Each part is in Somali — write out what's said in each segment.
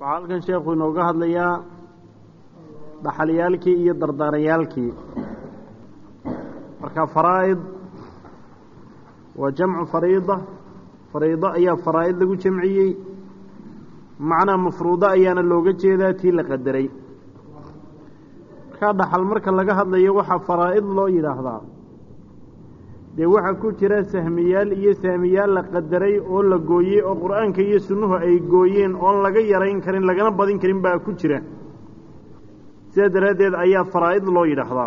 waxaa halkan sheekhu inooga hadlayaa dhaxalyaalkii iyo dardaarayaalkii marka faraa'id waa jamcu fariida fariido ayaa faraa'id lagu jamciyey macnaa mafruudo ayaana looga jeedaa tii la qadaray markaa dhaxal marka laga hadlayo waxaa faraa'id loo yidhaahdaa dee waxaa ku jira sahmiyaal iyo saamiyaal la qadaray oo la gooyey oo qur-aanka iyo sunnuhu ay gooyeen oon laga yarayn karin lagana badin karin baa ku jira sidaa daraaddeed ayaa faraa'id loo yidhaahdaa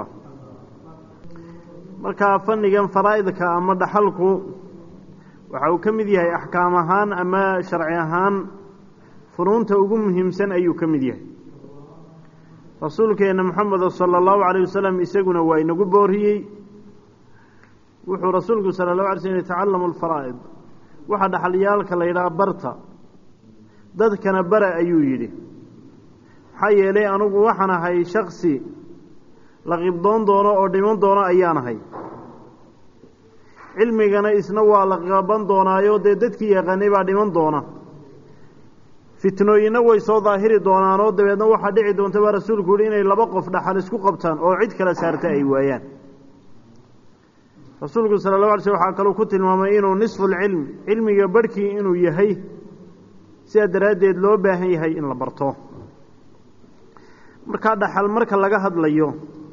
markaa fannigan faraa'idka ama dhaxalku waxa uu ka mid yahay axkaam ahaan ama sharci ahaan funuunta ugu muhiimsan ayuu ka mid yahay rasuulkeenna moxamed sala allahu calayh wasalam isaguna waa inagu booriyey wuxuu rasuulku sala allahu alay slm yatacallamu alfaraa'id waxa dhaxalyaalka la yidhaha barta dadkana bara ayuu yidhi maxaa yeelay anugu waxaan ahay shaksi la qibdoon doono oo dhiman doono ayaan ahay cilmigana isna waa la qaban doonaayo dee dadkii yaqaanay baa dhiman doona fitnooyinna way soo daahiri doonaanoo dabeedna waxaa dhici doonta baa rasuulku yihi inay laba qof dhaxal isku qabtaan oo cid kala saarta ay waayaan rasuulku sala llahu alay slm waxaa kaluu ku tilmaamay inuu nisfulcilm cilmiga barhkii inuu yahay sidaa daraaddeed loo baahan yahay in la barto markaa dhaxal marka laga hadlayo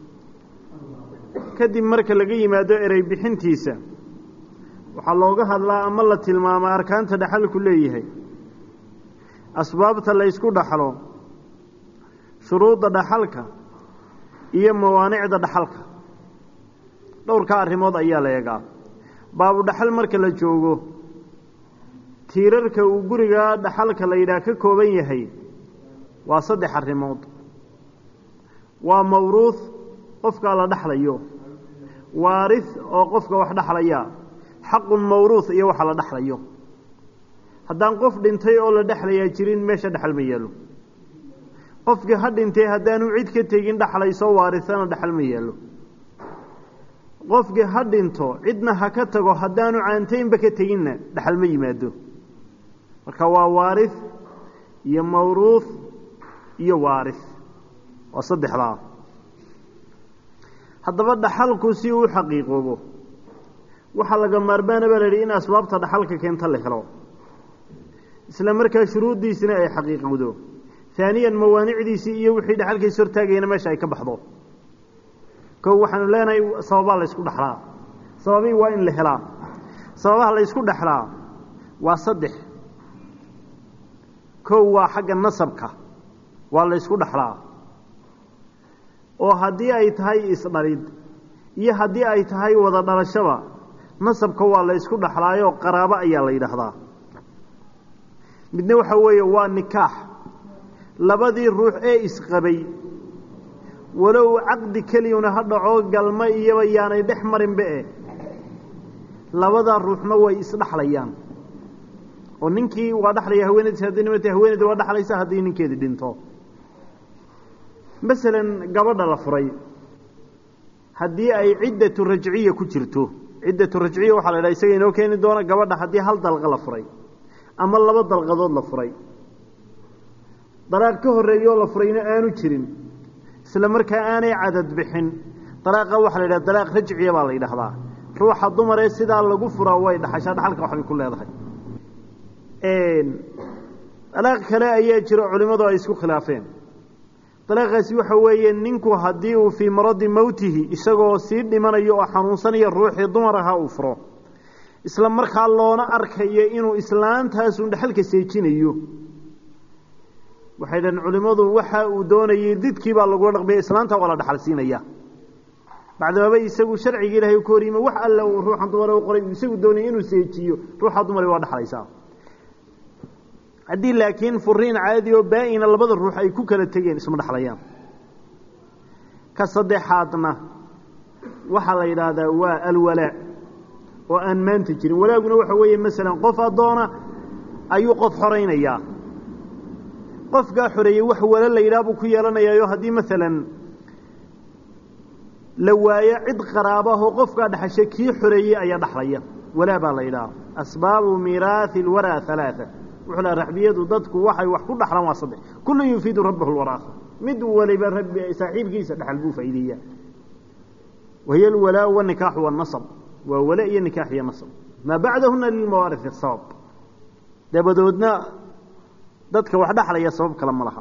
kadib marka laga yimaado erey bixintiisa waxaa looga hadlaa ama la tilmaamaa arkaanta dhaxalku leeyahay asbaabta la ysku dhaxlo shuruudda dhaxalka iyo mawaanicda dhaxalka dhowrkaa arrimood ayaa la eegaa baabu dhaxal marka la joogo tiirarka uu guriga dhaxalka la yidhaah ka kooban yahay waa saddex arrimood waa mawruuh qofkaa la dhaxlayo waaris oo qofka wax dhaxlaya xaqun mawruuh iyo waxa la dhaxlayo haddaan qof dhintay oo la dhexlayaa jirin meesha dhexal ma yeelo qofkii ha dhintay haddaanu cid ka tegin dhaxlayso waarisana dhexal ma yeelo qofkii ha dhinto cidna ha ka tago haddaanu caantaynba ka teginna dhexal ma yimaado marka waa waaris iyo mawruuh iyo waaris waa saddexdaa haddaba dhaxalku si uu xaqiiqoobo waxaa laga maarmaana baa la yidhi in asbaabta dhaxalka keenta la helo isla markaa shuruuddiisina ay xaqiiqowdo haaniyan mawaanicdiisii iyo wixii dhexalkiis hortaagayna meesha ay ka baxdo kow waxaanu leenahay sababaa la ysku dhexlaa sababii waa in la helaa sababaha la ysku dhexlaa waa saddex kow waa xagga nasabka waa la ysku dhexlaa oo haddii ay tahay isdhalid iyo haddii ay tahay wada dhalashaba nasabka waa la ysku dhexlaayoo qaraabo ayaa la yidhaahdaa midna waxa weeye waa nikaax labadii ruux ee isqabay walow caqdi keliyuna ha dhaco galma iyoba yaanay dhex marinba e labadaa ruuxna way isdhexlayaan oo ninkii waa dhexlaya haweenadiis haddii nimata haweeneyda waa dhexlaysa haddii ninkeedi dhinto masalan gabadha la furay haddii ay ciddatu rajciya ku jirto ciddatu rajciya waxaa la yidhaha isaga inoo keeni doona gabadha haddii hal dalqa la furay ama laba dalqadood la furay dalaaq ka horreeyoo la furayna aanu jirin isla markaa aanay cadad bixin dalaaqa waxaa la yidhaha dalaaq rajciya baa la yidhaahdaa ruuxa dumaree sidaa lagu furaa way dhaxashaa dhaxalka waxbay ku leedahay dalaaq kale ayaa jiro culimmadu ay isku khilaafeen dalaaqaasi waxa weeye ninku haddii uu fii maradi mowtihi isagoo sii dhimanayo oo xanuunsanaya ruuxii dumar ahaa uu furo isla markaa loona arkayo inuu islaantaasun dhexalka seejinayo waxay dhaheen culimmadu waxa uu doonayay didkii baa lagula dhaqmaya islaanta waa la dhaxal siinaya bacdamaba isagu sharciga ilahay ka horyima wax alle uu ruuxan dumar u qoray isagu doonaya inuu seejiyo ruuxa dumari waa dhexlaysaa haddii laakiin furiin caadi oo baa-ina labada ruux ay ku kala tegeen isma dhexlayaan ka saddexaadna waxaa la yidhaahdaa waa alwalaa oo aan maanta jirin walaaguna waxa weeye masalan qof addoona ayuu qof xoraynayaa qofkaa xoreeyey wax wala la yidhaha buu ku yeelanayaayo haddii masalan la waayo cid qaraabahoo qofkaa dhexashay kii xoreeyey ayaa dhexlaya walaa baa la yidhaha asbaabu miiraahi alwaraa halaaa wuxuu laha raxbiyadu dadku waxay wax ku dhaxlaan waa saddex kullun yufiidu rabbahu lwaraasa mid waliba rabbi saaxiibkiisa dhaxal buu faa'iideeyaa wahiya alwalaa wanikaaxu wanasab waa wala iyo nikaax iyo nasab maa bacdahuna lilmawaarifi sabab dabadoodna dadka wax dhaxlaya sabab kale ma laha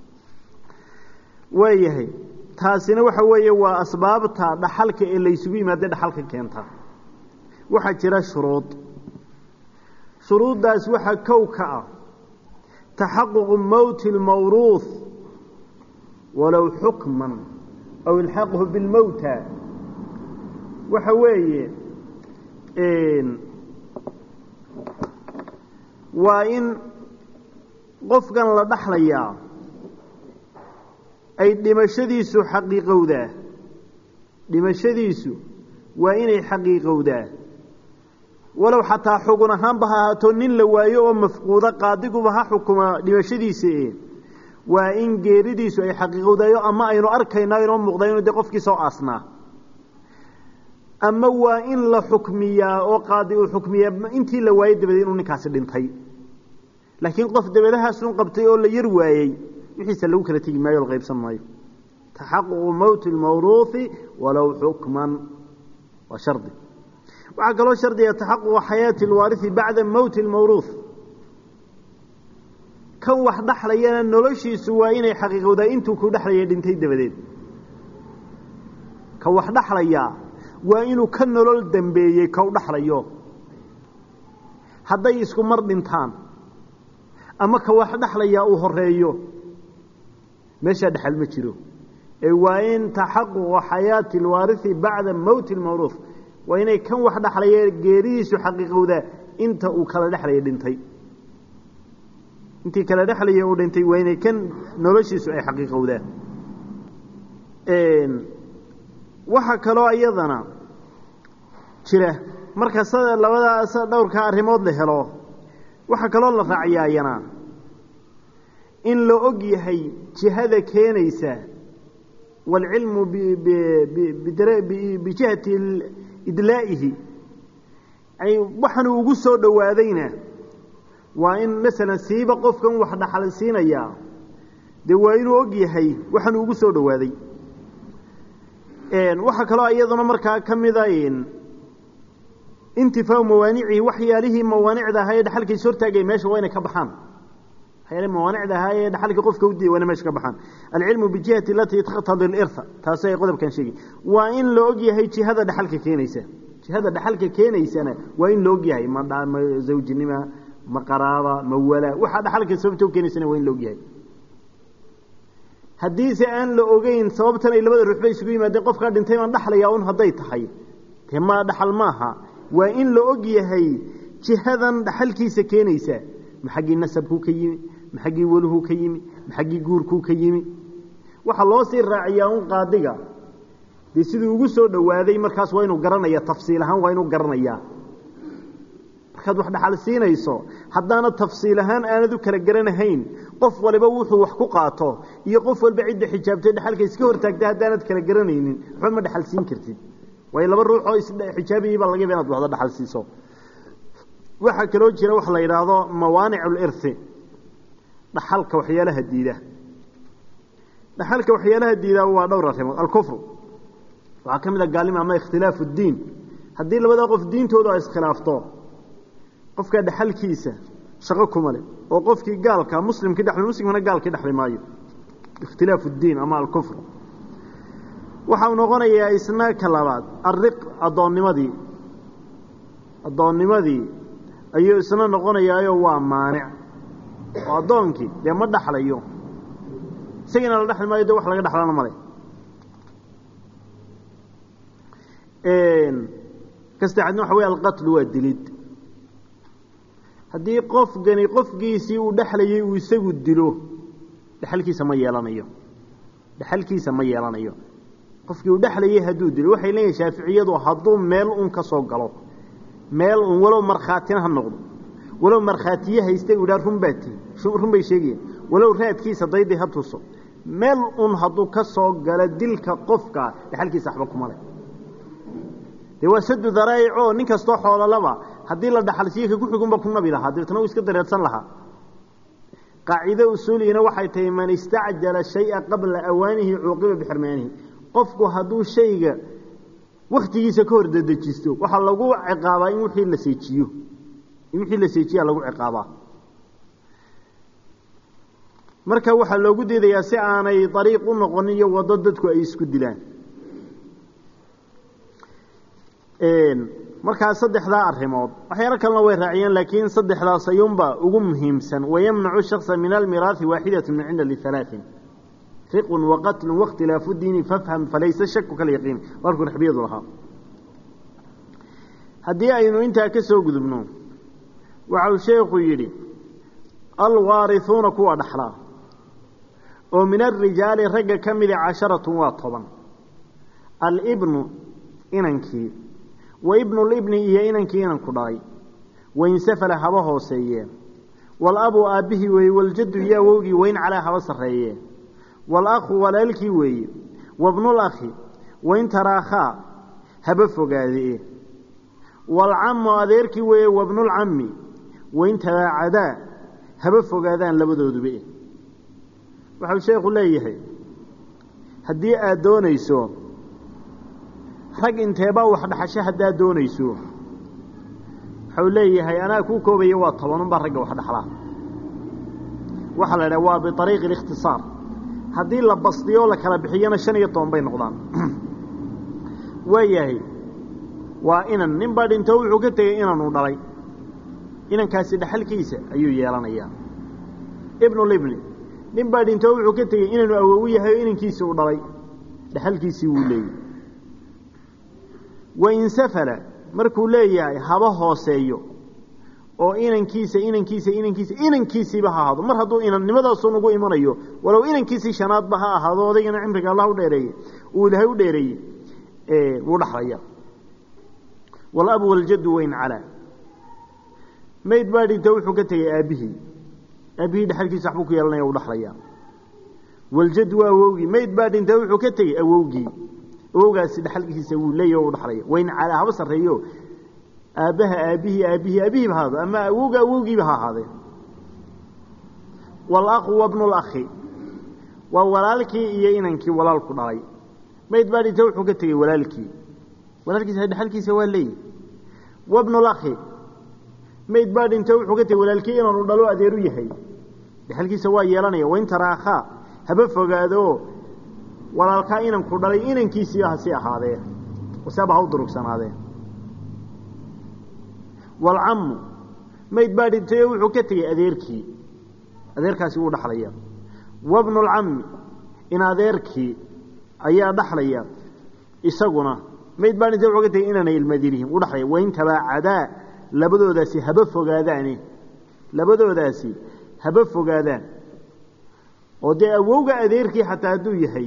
waayahay taasina waxa weeye waa asbaabta dhaxalka ee laysugu yimaada dhaxalka keenta waxaa jira shuruud shuruuddaas waxaa kow ka ah taxaququ mowti اlmawruuh walow xukman aw ilxaaquhu bilmowta waxa weeye waa in qofkan la dhaxlayaa ay dhimashadiisu xaqiiqowdaa dhimashadiisu waa inay xaqiiqowdaa walow xataa xugun ahaanba ha ahaato nin la waayo oo mafquuda qaadiguba ha xukuma dhimashadiisa e waa in geeridiisu ay xaqiiqowdayo ama aynu arkayno aynoo muuqda inu dee qofkii soo aasnaa ama waa in la xukmiyaa oo qaadi uu xukmiyaa intii la waayey dabadeed inuu ninkaasi dhintay laakiin qof dabadahaasun qabtay oo la yar waayey wixiisa lagu kala tegi maayo o la qaybsan maayo taxaququ mowti lmawruuhi walow xukman waa shardi waxaa kaloo shardiga taxaququ xayaati alwaarihi bacda mowti lmawruuh kan wax dhaxlayana noloshiisu waa inay xaqiiqowdaa intuu ku dhexlaya dhintay dabadeed ka wax dhaxlayaa waa inuu ka nolol dambeeyey kau dhaxlayo hadday isku mar dhintaan ama ka wax dhaxlayaa uu horeeyo meeshaa dhexal ma jiro ee waa in taxaququ xayaati alwaarihi bacda mowti lmawruuh waa inay kan wax dhaxlaya geeridiisu xaqiiqowdaa inta uu kala dhexlaya dhintay intii kala dhexlaya uu dhintay waa inay kan noloshiisu ay xaqiiqowdaa waxaa kaloo iyadana jira marka sada labadaas dhowrka arrimood la helo waxaa kaloo la raaciyaa iyana in la og yahay jihada keenaysa waalcilmu bijihati idlaa'ihi waxaanuu ugu soo dhowaadayna waa in masalan siiba qofkan wax dhaxal siinayaa dee waa inuu og yahay waxaanuu ugu soo dhowaaday waxaa kaloo iyaduna markaa ka mida intifaau mawaanicihi waxyaalihii mawaanicda ahaa ee dhaxalkiisa hortaagay meesha waa inay ka baxaan waxyaalihi mawaanicda ahaa ee dhaxalka qofka udiya waa inay meesha ka baxaan alcilmu bijihati alatii taqtadi lirha taasi ay qodobkan sheegi waa in la og yahay jihada dhaxalka keenaysa jihada dhaxalka keenaysana waa in la og yahay ma ma zawjinima ma qaraaba ma wala waxaa dhaxalka sababta u keenaysana waa in la og yahay haddiise aan la ogeyn sababtan ay labada ruux bay isugu yimaadeen qofkaa dhintay baan dhaxlayaa un hadday tahay dee ma dhaxal maaha waa in la og yahay jihadan dhaxalkiisa keenaysa ma xaggii nasabkuu ka yimi ma xaggii waluhuu ka yimi ma xaggii guurkuu ka yimi waxaa loo sii raaciyaa un qaadiga dee siduu ugu soo dhowaaday markaas waa inuu garanaya tafsiil ahaan waa inuu garanayaa markaad wax dhaxal siinayso haddaana tafsiil ahaan aanad u kala garanahayn qof waliba wuxuu wax ku qaato iyo qof walba cidda xijaabtay dhaxalka iska hortaagta haddaanad kala garanaynin waxba ma dhaxal siin kartid waayo laba ruux oo isxijaabayay baa laga yaba inad waxda dhaxal siiso waxaa kaloo jira waxa la yidhaahdo mawaanic lirhi dhaxalka waxyaalaha diida dhaxalka waxyaalaha diidaa waa dhowr arrimood alkufru waxaa ka mid a gaalima ama ikhtilaafu ddiin haddii labadaa qof diintoodu ay iskhilaafto qofkaa dhaxalkiisa shaqo kuma leh oo qofkii gaalka muslimkii dhexli muslimkana gaalkii dhexli maayo ikhtilaafu ddiin ama alkufr waxau noqonayaa isna ka labaad alriq addoonnimadii addoonnimadii ayuu isna noqonayaayo waa maanic oo addoonkii dee ma dhaxlayo isagiina la dhexli maayo de wax laga dhexlana male kastaxadna waxa wey alqatlu waa dilid haddii qofkani qofkiisii uu dhexlayay uu isagu dilo dhexalkiisa ma yeelanayo dhexalkiisa ma yeelanayo qofkii uu dhexlayay hadduu dilo waxay leeyihin shaaficiyadu hadduu meel un ka soo galo meel un walow markhaatina ha noqdo walow markhaatiye haysta u idhaa run baa tihi run bay sheegayaan walow raadkiisa dayday ha tuso meel un hadduu ka soo galo dilka qofka dhexalkiisa waxba kuma leh dee waa sadu daraa'ic oo nin kastoo xoololaba haddii la dhaxalsiiyo ka ku xugunba ku nabi lahaa dabeetna uu iska dareersan lahaa qaacido usuuligina waxay tahay man istacjala shaya qabla awaanihi cuuqiba bixirmaanihi qofku hadduu shayga waktigiisa ka hor dedejisto waxaa lagu ciqaabaa in wixii la seejiyo in wixii la seejiyaa lagu ciqaabaa marka waxaa loogu diidayaa si aanay dariiq u noqonin iyo waddo dadku ay isku dilaan markaa saddexdaa arrimood waxyaalo kalena way raaciyeen laakiin saddexdaas ayuunba ugu muhiimsan wayamnacu shaksa min almiraahi waaxidatu min cinda lialaain riqun waqatlun wakhtilaafu diini fafham falaysa shaku kalyaqiin warkuu raxbiyadu lahaa haddii aynu intaa ka soo gudubno waxau sheekhu yidhi alwaarihuuna kuwa dhaxlaa oo min alrijaali ragga ka mida casharatun waa toban alibnu inankii wa ibnulibni iyo inankii inanku dhalay wainsafala haba hooseeyee walabu aabbihii weeye waljaddu iyo awowgii wayn calaa haba sarreeyee walakhu walaalkii weeye wabnulakhi wain taraakhaa haba fogaadee walcamu adeerkii weeye wabnulcammi wain tabaacadaa haba fogaadaan labadooduba waxau sheekhu leeyahay haddii aad doonayso rag inteebaa wax dhaxasho haddaad doonayso waxau leeyahay anaa kuu koobaya waa tobanunbaa ragga wax dhaxlaa waxaa la idhaha waa biariiqi اlikhtisaar haddii la basdiyo la kala bixiyana shan iyo toban bay noqdaan waayahay waa inan nin baa dhinto wuxuu ka tegey inanuu dhalay inankaasi dhaxalkiisa ayuu yeelanayaa ibnulibni nin baa dhinto wuxuu ka tegey inanu awowu yahay oo inankiisii u dhalay dhaxalkiisii wuu leeyahy wainsafala markuu leeyahay haba hooseeyo oo inankiisa inankiisa inankiisa inankiisiiba ha ahaado mar hadduu inannimadaasuu nagu imanayo walow inankiisii shanaadba ha ahaado odaygana cimriga allah u dheereeye uu ilahay u dheereeyey wuu dhaxlaya walabu waljaddu wayn calaa mayd baa dhinto wuxuu ka tegey aabbihii aabbihii dhexalkiisa waxbuu ku yeelanaya uu dhaxlaya waljaddu waa awowgii mayd baa dhinto wuxuu ka tegey awowgii awowgaasi dhexalkiisa wuu leeyahy o u dhaxlaya wayn calaa haba sarreeyo aabbaha aabbihii aabbihii aabihiiba haado ama awowga awowgiiba ha ahaadee walakhu wabnulakhi waa walaalkii iyo inankii walaalku dhalay mayd baa dhinta wuxuu ka tegey walaalkii walaalkiisa dhexalkiisa waa leeyahy wabnulakhi mayd baa dhinta wuxuu ka tegey walaalkii inaanu dhalo adeeru yahay dhexalkiisa waa yeelanaya wain taraakhaa haba fogaado walaalkaa inanku dhalay inankiisiiba hasi ahaadee waseba ha u durugsanaadee walcammu mayd baa dhintayo wuxuu ka tegey adeerkii adeerkaasi wuu dhaxlaya wabnulcammi in adeerkii ayaa dhaxlaya isaguna mayd baa dhintay wuxuu ka tegey inaanay ilmadirihim u dhaxlaya wain tabaacadaa labadoodaasi haba fogaadaane labadoodaasi haba fogaadaan oo dee awowga adeerkii xataa hadduu yahay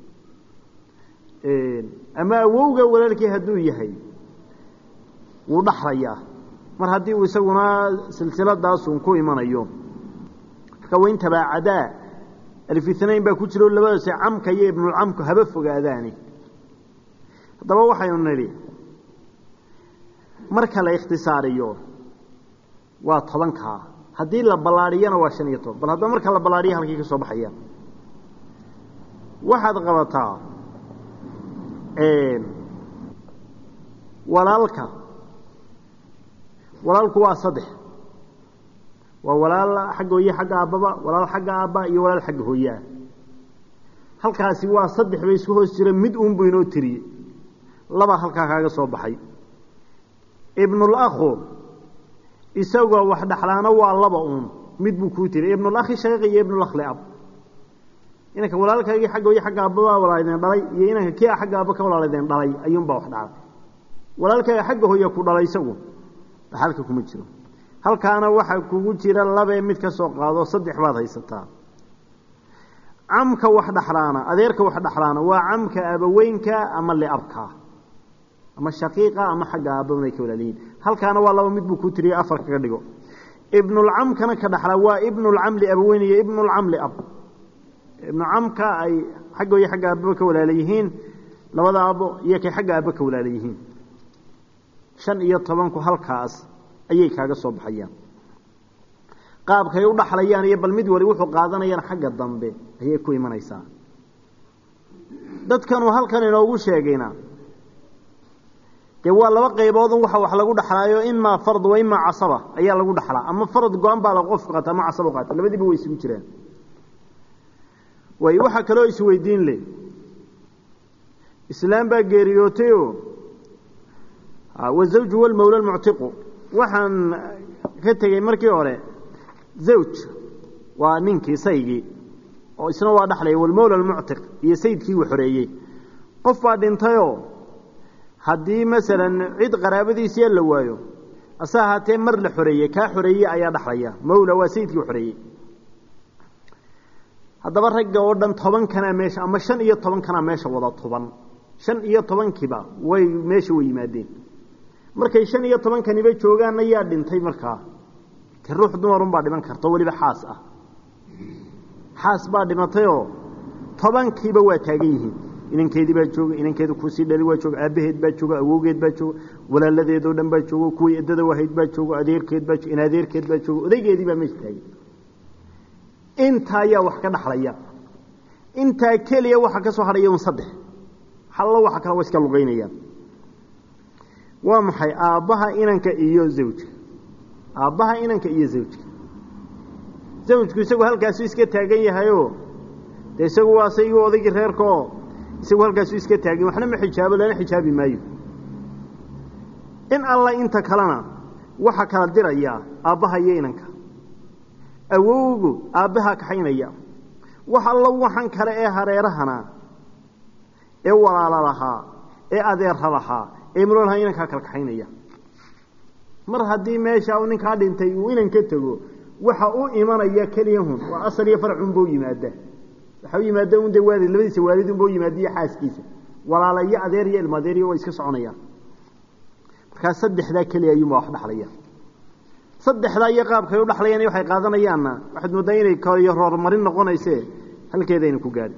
ama awowga walaalkii hadduu yahay wuu dhaxlayaa mar haddii uu isaguna silsiladaasun ku imanayo marka wain tabaacadaa alfitnayn baa ku jiro labadaasi camka iyo ibnulcamku haba fogaadaani haddaba waxaynu nidhi marka la ikhtisaariyo waa tobankaa haddii la ballaadhiyana waa shan iyo toban bal haddaba marka la ballaadhiya halkii ka soo baxaya waxaad qabataa walaalka walaalku waa saddex waa walaal xagga hooye xagga aabbaba walaal xagga aabba iyo walaal xagga hooyeah halkaasi waa saddex bay isku hoos jira mid uun buu inoo tiriyey laba halkaa kaaga soo baxay ibnulakhu isagoo wax dhaxlaana waa laba uun mid buu kuu tiriy ibnulakhi shaqiiq iyo ibnulakh liab inanka walaalkaagii xagga hooye xagga aabbabaa walaalideen dhalay iyo inanka kii a xagga aabba ka walaalideen dhalay ayuunbaa wax dhacay walaalkaaga xagga hooye ku dhalay isagu dhaxalka kuma jiro halkaana waxaa kugu jira labee mid ka soo qaado saddex baad haysataa camka wax dhaxlaana adeerka wax dhaxlaana waa camka abaweynka ama liabka ama shaqiiqa ama xagga aabbaay ka walaaliyiin halkaana waa laba mid buu ku tiriyay afar kaga dhigo ibnulcamkana ka dhaxlaa waa ibnulcam liabaweyn iyo ibnulcam liab ibnucamka ay xagga iyo xagga aababa ka walaala yihiin labada aabo iyo kay xagga aabba ka walaala yihiin shan iyo tobanku halkaas ayay kaaga soo baxayaan qaabkay u dhaxlayaan iyo bal mid wali wuxuu qaadanayaan xagga dambe ayay ku imanaysaa dadkanuu halkan inoogu sheegayna dee waa laba qayboodun waxa wax lagu dhaxlaayo imaa fard wa imaa casaba ayaa lagu dhaxlaa ama farad go-an baa la qofku qaata ama casaba qaata labadiiba way isugu jiraan way waxaa kaloo isweydiin leh islaam baa geeriyootayoo wazawju walmawla lmuctiqu waxaan ka tegey markii hore zawj waa ninkii saygii oo isna waa dhaxlaya walmawla almuctiq iyo sayidkii uu xoreeyey qof baa dhintayoo haddii masalan cid qaraabadiisiya la waayo ase ahaatee mar la xoreeyey kaa xoreeyey ayaa dhaxlaya mawla waa sayidkii u xoreeyey haddaba ragga oo dhan toban kanaa meesha ama shan iyo toban kanaa meesha wada toban shan iyo tobankiiba way meesha way yimaadeen markay shan iyo tobankaniba joogaan ayaa dhintay markaa te ruux dumarunbaa dhiman karta weliba xaas ah xaas baa dhimatayoo tobankiiba waa taagan yihiin inankeedii baa jooga inankeeda kuusii dhali waa jooga aabbaheed baa jooga awowgeed baa jooga walaaladeedoo dhan baa jooga kuwii eddada wahayd baa jooga adeerkeed baa in adeerkeed baa jooga odaygeedii baa meesha taagan intaa ayaa wax ka dhaxlaya intaa keliya waxa ka soo hadhaya un saddex hallo waxa kale wa iska lugaynayaan waa maxay aabbaha inanka iyo zawjka aabbaha inanka iyo zawjka zawjku isagu halkaasu iska taagan yahayoo dee isagu waa saygii odaygii reerka oo isagu halkaasu iska taagan waxna ma xijaabo lana xijaabi maayo in alla inta kalena waxa kala dirayaa aabbaha iyo inanka awowgu aabbahaa kaxaynaya wax alla waxan kale ee hareerahana ee walaala lahaa ee adeerra lahaa ee mlo lahaa inankaa kala kaxaynaya mar haddii meesha uu ninkaa dhintay uu inan ka tego waxa u imanaya keliyahun waa asal iyo farcunbau yimaada waxa u yimaada un de waalid labadiisa waalidunbau yimaada iyo xaaskiisa walaala iyo adeer iyo ilma adeeriyo way iska soconayaan markaa saddexdaa keliya ayuunbaa wax dhaxlaya saddexdaa iyo qaabkay u dhaxlayaan waxay qaadanayaanna waxaad mooddaa inay koriyo roormarin noqonayse halkeedayna ku gaadhi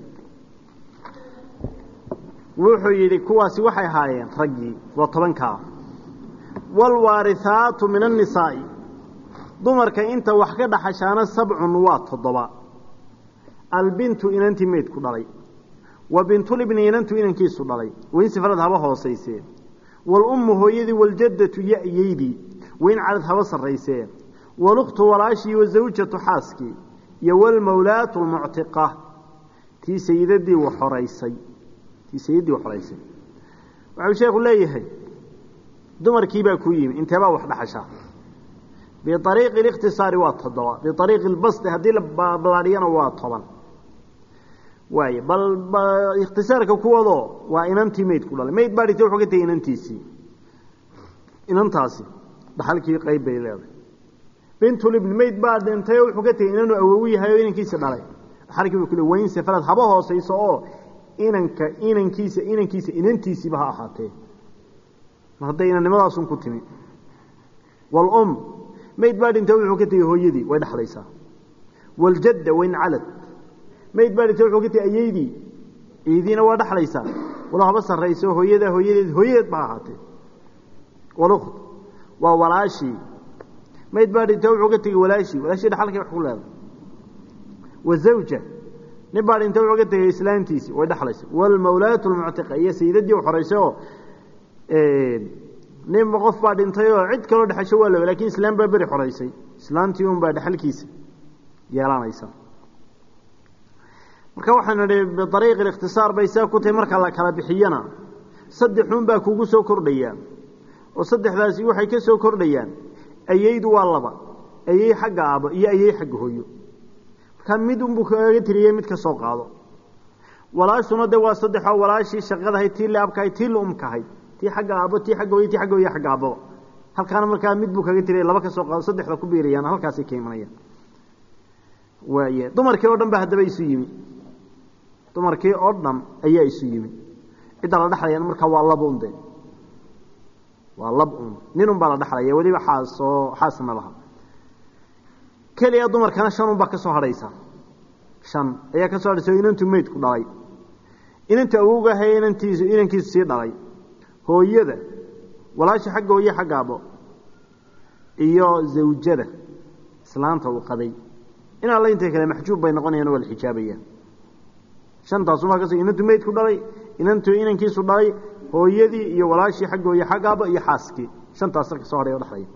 wuxuu yidhi kuwaasi waxay ahaayeen raggii waa tobankaa waalwaarihaatu min annisaa'i dumarka inta wax ka dhaxashaana sabcun waa toddoba albintu inantii meydku dhalay wa bintulibni inantu inankiisu dhalay wain sifrad haba hoosaysee waalummu hooyadii waljaddatu ya-yaydii wain cadad haba sarraysee walukhtu walaashii wasawjatu xaaskii iyo walmawlaatu lmuctiqa tii sayidadii wa xoraysay tii sayidii wa xoraysay waxau sheekhu leeyahay dumarkii baa ku yimi inteebaa wax dhaxasha biariiqi اlikhtisaari waa toddoba biariiqi lbasti haddii la ballaadhiyana waa toban waay bal ikhtisaarka kuwadoo waa inantii meyd ku dhalay meyd baa dhigtay wuxuu ka tegey inantiisii inantaasi dhaxalkii qayb bay leedahay bintulibni meyd baa dhintay oo wuxuu ka tegey inanu awowu yahay oo inankiisa dhalay dhaxalkii bay ku le wayn safalad haba hoosayso oo inanka inankiisa inankiisa inantiisiiba ha ahaatee mar hadday inannimadaasun ku timi waalum mayd baa dhintay wuxuu ka tegey hooyadii way dhexlaysaa waljadda wayn calad mayd baa dhintay wuxuu ka tegey ayeydii iidiina waa dhexlaysaa walo haba sarrayso hooyada hooyadeed hooyadeed ba ahaatee walukt waa walaashii mayd baa dhintay wuxuu ka tegey walaashii walaashii dhexalkay wax ku leedahay wazawja nin baa dhintay wuxuu ka tegey islaantiisii way dhexlaysa waalmawlaatu lmuctiqa iyo sayidadii u xoraysay oo ninba qof baa dhintay oo cid kaloo dhexasho waa la lakin islaam baa beri xoraysay islaantii un baa dhexalkiisa yeelanaysa marka waxaan idhi biariiqi ikhtisaar bay saa ku tahay marka la kala bixiyana saddexun baa kugu soo kordhaya oo saddexdaasi waxay ka soo kordhayaan ayeydu waa laba ayey xagga aabo iyo ayey xagga hooyo markaa mid unbuu kaga tiriyey mid ka soo qaado walaashuna de waa saddexoo walaashii shaqadahay tii la abkahay tii la umkahay tii xagga aabo tii agga hooyo ti agga hooyo agga aababa halkaana markaa mid buu kaga tiriyay laba ka soo qaado saddexda ku biirayaan halkaasay ka imanayaan waaya dumarkii oo dhan ba haddaba isu yimi dumarkii oo dhan ayaa isu yimi cidda la dhexlayaan markaa waa laba un de waa lab un nin un baa la dhexlaya weliba xaasoo xaasna laha keliya dumarkana shan un baa ka soo hadhaysa shan ayaa ka soo hadhaysa oo inantu meydku dhalay inantu awowgahay inantiisu inankiisu sii dhalay hooyada walaasha xagga hooye xagga abo iyo zawjada islaanta uu qabay in alla intay kale maxjuub bay noqonayaan waa la xijaabayaan shantaasumaa kas inantu meydku dhalay inantu inankiisu dhalay hooyadii iyo walaashii xagg hooye xagg aaba iyo xaaskii shantaas ka soo hadhay o dhexlaya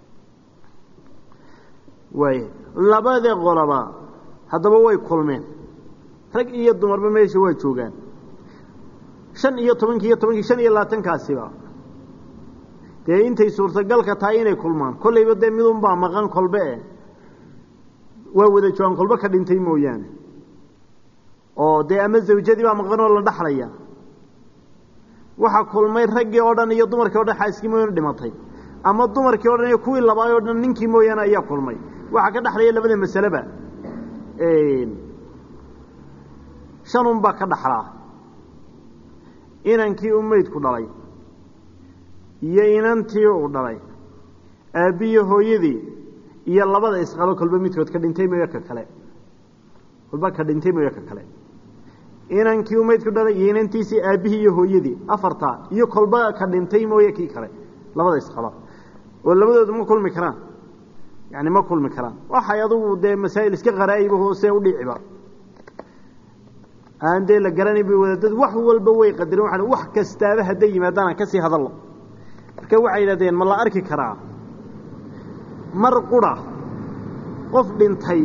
waay labada qolaba haddaba way kulmeen rag iyo dumarba meesha waa joogaan shan iyo tobankii iyo tobankii shan iyo labaatankaasiba dee intay suurtagalka tahay inay kulmaan kollayba dee midunbaa maqan kolbe e waa wada joogaan kolbe ka dhintay mooyaane oo dee ama zawjadii baa maqan oo la dhaxlaya waxaa kulmay raggii oo dhan iyo dumarkii o dhan xaaskii mooyaane dhimatay ama dumarkii o dhan iyo kuwii labaay o dhan ninkii mooyaane ayaa kulmay waxaa ka dhexlaya labada masaleba shanun baa ka dhaxlaa inankii u meydku dhalay iyo inantii uu dhalay aabbiyo hooyadii iyo labada isqabo kolba midkood ka dhintay mooyo ka kale kolba ka dhintay mooyo ka kale inankii u meydku dhalay iyo inantiisii aabbihii iyo hooyadii afartaa iyo kolba ka dhintay mooye kii kale labada isqaba oo labadoodu ma kulmi karaan yani ma kulmi karaan waxay adugu dee masaa'il iska qaraa'iba hoose u dhiciba aan dee la garanay bay wadaadadu wax walba way qadireen waxaan wax kastaaba hadday yimaadaan aan ka sii hadallo marka waxay yidhahdeen ma la arki karaa mar qura qof dhintay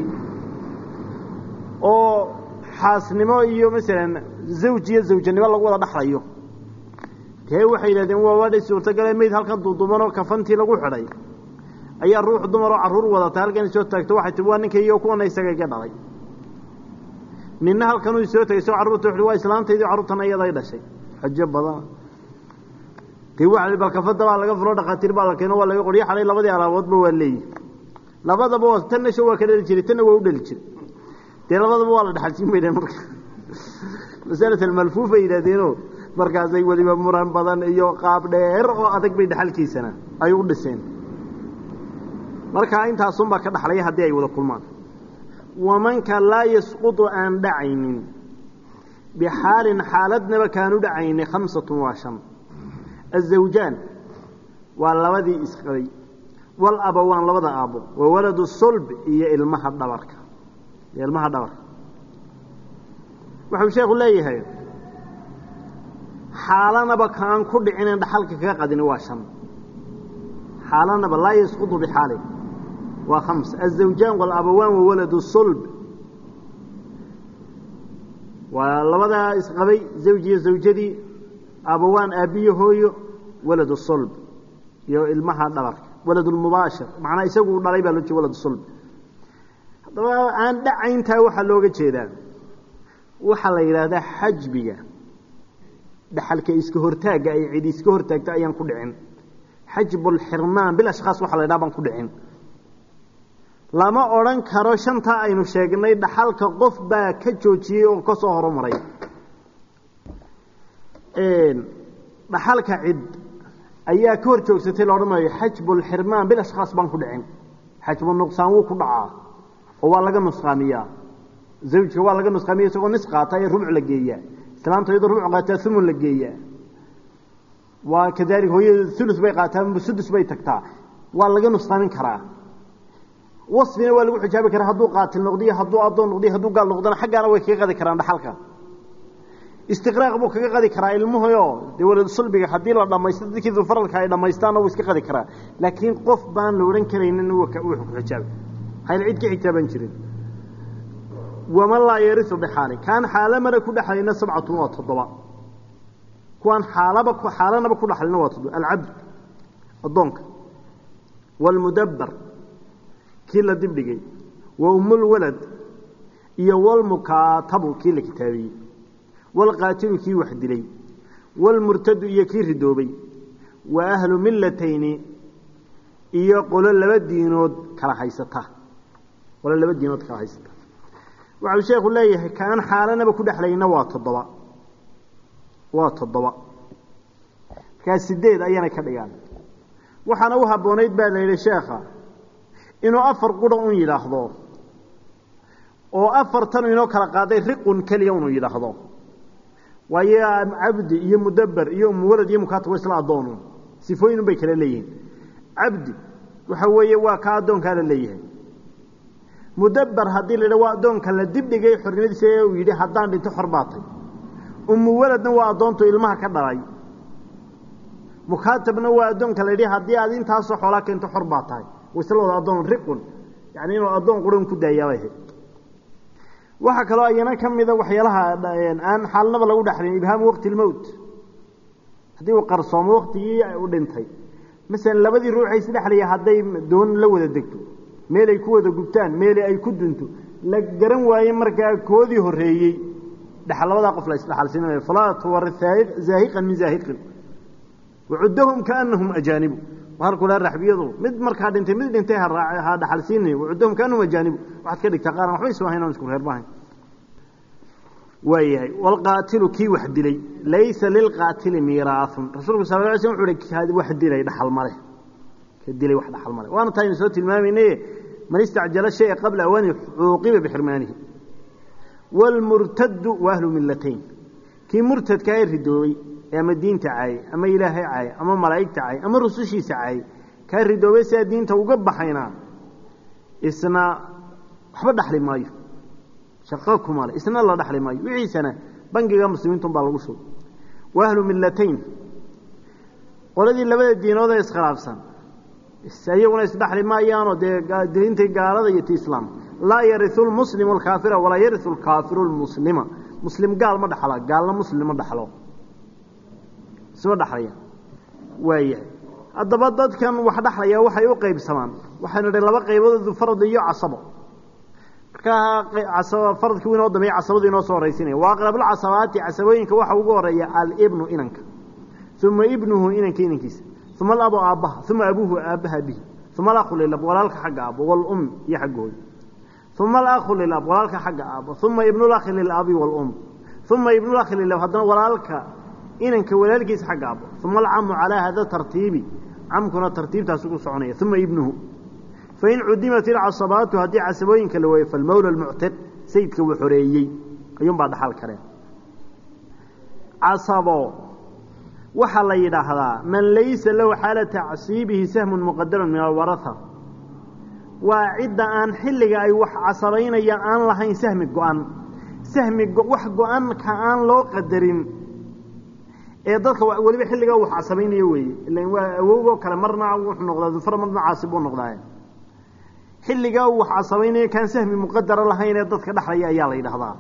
oo xaasnimo iyo masalan zawj iyo zawjanimo lagu wada dhaxlayo dee waxay yidhahdeen waa waadhay suurtagale mayd halkan duuduubanoo kafantii lagu xidhay ayaa ruux dumaroo carruur wadata halkan isoo taagto waxay tii waa ninkaygiio kuwana isaga iga dhalay ninna halkanuu isoo tagay soo carruurta wuxuhi waa islaantaydii carruurtana iyaday dhashay xajo badan dee waxa bal kafada baa laga furo dhakhaatiir baa la keeno waa laga qoryo xalay labadii alaaboodba waa leeyihi labadaba waa tanna sho waa ka dhali jiray tanna waa u dhali jiray dee labadaba waa la dhexalsiin baydheen marka masalat almalfuufa yidhahdeeno markaasay weliba muran badan iyo qaab dheer oo adag bay dhexalkiisana ay u dhiseen markaa intaasunbaa ka dhaxlaya haddii ay wada kulmaan wamanka laa yasqutu aan dhacaynin bixaalin xaaladnaba kaanu dhacayni khamsatun waa shan azawjaan waa labadii isqabay walabawaan labada aabbo wa waladu sulb iyo ilmaha dhabarka iyo ilmaha dhabarka wuxuu sheekhu leeyahay xaalanaba kaan ku dhicinen dhaxalka kaga qadini waa shan xaalanaba laa yasqutu bixaalin waa khams azawjaan walabawaan wa waladu sulb waa labadaa isqabay zawj iyo zawjadii abawaan aabbiyo hooyo waladu sulb iyo ilmaha dhabarka waladulmubaashir macnaa isagu u dhalay baa loo jeeda waladu sulb haddaba aan dhacayntaa waxaa looga jeedaa waxaa la yidhaahdaa xajbiga dhaxalka iska hortaagga ay cidi iska hortaagta ayaan ku dhicin xajbulxirmaan bil ashkhaas waxa la ydhaha baan ku dhicin lama odhan karo shantaa aynu sheegnay dhaxalka qof baa ka joojiyey oo ka soo horumaray dhaxalka cid ayaa ka hor joogsatay la odhan maayo xajbulxirmaan bil ashkhaas baan ku dhicin xajbu nuqsaan wuu ku dhacaa oo waa laga nusqaamiyaa zawjka waa laga nusqaamiya isagoo nis qaata ee rubuc la geeyaa islaanta iyadoo rubuc qaataa umun la geeyaa waa kadalik hooyada ulu bay qaataa sudus bay tagtaa waa laga nusqaamin karaa wasfina waa lagu xijaabi karaa hadduu qaatil noqdiyo hadduu addoon noqdiyo hadduu gaal noqdana xaggaana way kaga qadi karaan dhaxalka istiqraaq buu kaga qadi karaa ilmuhuyo dee walad sulbiga haddii la dhamaysto dadkii dufaralka ay dhamaystaanna wuu iska qadi karaa laakiin qof baan la odhan karaynin wuxuu ku xijaabi hayl cid ka xijaaban jirin waman laa yarisu bixaali kaan xaalamana ku dhexlayna sabcatun waa toddoba kuwaan xaalaba xaalanaba ku dhexlayna waa toddoba alcabd addoonka waalmudabbar kii la dibdhigay wa umulwalad iyo walmukaatabu kii la kitaabiyey walqaatilu kii wax dilay walmurtadu iyo kii ridoobay wa ahlu millatayni iyo qolo laba diinood kala haysata qolo laba diinood kala haysata waxau sheekhu leeyahay kaan xaalanaba ku dhexlayna waa toddoba waa toddoba markaa sideed ayana ka dhigaan waxaana u habboonayd baa la yidhi sheekha inuu afar qura un yidhaahdo oo afartan inoo kala qaaday riqun keliya unu yidhaahdo waayo cabdi iyo mudabber iyo umuwalad iyo mukatab wa isla addoonu sifooyinun bay kala leeyihiin cabdi waxa weeye waa ka addoonkaa la leeyahay mudabbar haddii la yidha waa addoonka la dibdhigay xornimadiisa ee uu yidhi haddaan dhinto xor baatay ummu waladna waa addoontu ilmaha ka dhalay mukaatabna waa addoonka la yidhi haddii aad intaasoo xoolaa keento xor baa tahay isla wada addoon riqun yacni inuu addoon quran ku daayaabay ahayd waxaa kaloo ayana ka mida waxyaalaha aan xaalnaba lagu dhexlin ibhaamu waqti lmowt haddii uu qarsoomo waktigii u dhintay masalan labadii ruuxay isdhexlaya hadday doon la wada degto meelay ku wada gubtaan meelay ay ku dunto la garan waaye markaa koodii horreeyey dhexal labadaa qof la isdhexalsiinanayo falaa tuwarid zaahiqan min zaahiqin wacuddahum kaanahum ajaanibu halkuu laha raxbiyadu mid markaa dhintay mid dhintay ha dhaxalsiinay wacuddahum kaanahum ajaanibu waxaad ka dhigtaa qaaran waxba isu ahayn aan isku reerbahayn waayahay walqaatilu kii wax dilay laysa lilqaatili miiraaun rasuulku sal la sl wuxu uhi wax dilay dhaxal male ka dilay wax dhaxal male waana taaynu soo tilmaamaynaye man istacjala shaya qabla awaani cuuqiba bixirmaanihi waalmurtadu wa ahlu millatayn kii murtadka ee ridoobay ee ama diinta caayay ama ilaahay caayay ama malaa'igta caayay ama rusushiisa caayay kaa ridoobay sidaa diinta uga baxayna isna waxba dhaxli maayo shaqo kuma le isna la dhaxli maayo wixiisana bangiga muslimiintun baa lagu shugay wa ahlu millatayn qoladii labada diinood ee iskhilaafsan iyaguna isdhaxli maayaanoo dee diintii gaalada iyo ti islaam laa yariu lmuslimu alkaafira walaa yariu lkaafiru lmuslima muslim gaal ma dhaxla gaalna muslim ma dhaxlo isma dhaxlaya waayahay haddaba dadkan wax dhaxlaya waxay u qaybsamaan waxaynu idhi laba qayboodu farad iyo casabo markaa faradkii u inoo dambeeye casabadu inoo soo horaysinaya wa aqrabulcasabaati casabooyinka waxa ugu horeeya alibnu inanka uma ibnuhu inanka inankiisa uma alabu aabbaha uma abuuhu aabbaha bihi uma alakhu lilab walaalka xagga aabbo walum iyo xagga hooyo uma alakhu lilab walaalka xagga aabbo uma ibnulakhi lilabi walum uma ibnulakhi lilab haddana walaalka inanka walaalkiisa xagga aabbo uma alcamu calaa hada tartiibi camkuna tartiibtaas ugu soconaya uma ibnuhu fain cudimat ilcasabaatu haddii casabooyinka la waayo falmawla almuctiq sayidka uu xoreeyey ayuunbaa dhaxal kareen casabo waxaa la yidhaahdaa man laysa lahu xaala tacsiibihi sahmun muqadarun min alwaraha waa cidda aan xilliga ay wax casabaynaya aan lahayn sahmi go-an sahmi wax go-anka aan loo qadarin ee dadka weliba xilligaa wax casabaynayo weeye ilan waa awowgoo kale marna wuxuu noqdaa dufar marna caasib buu noqdaa xilligaa uu wax casabaynayo kaan sahmi muqadara lahayn ee dadka dhexlaya ayaa la yidhaahdaa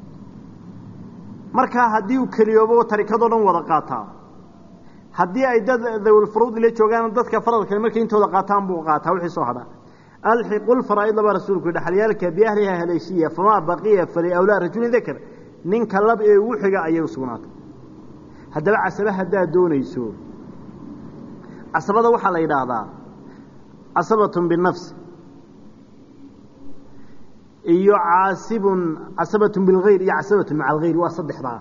markaa haddii uu keliyoobo tarikadoo dhan wada qaataa haddii ay dad dawlfuruud la joogaan dadka faradkale markay intooda qaataan buu qaataa wixii soo hadha alxiqu lfaraa'id baa rasuulku dhaxalyaalka biahliha haleeshiya famaa baqiya faliawlaa rajulin dakar ninka lab ee ugu xiga ayay u sugnaatay haddaba casabe haddaad doonayso casabada waxaa la yidhaahdaa casabatun binafsi iyo caasibun casabatun bilgayr iyo casabatun maca algayr waa saddexdaa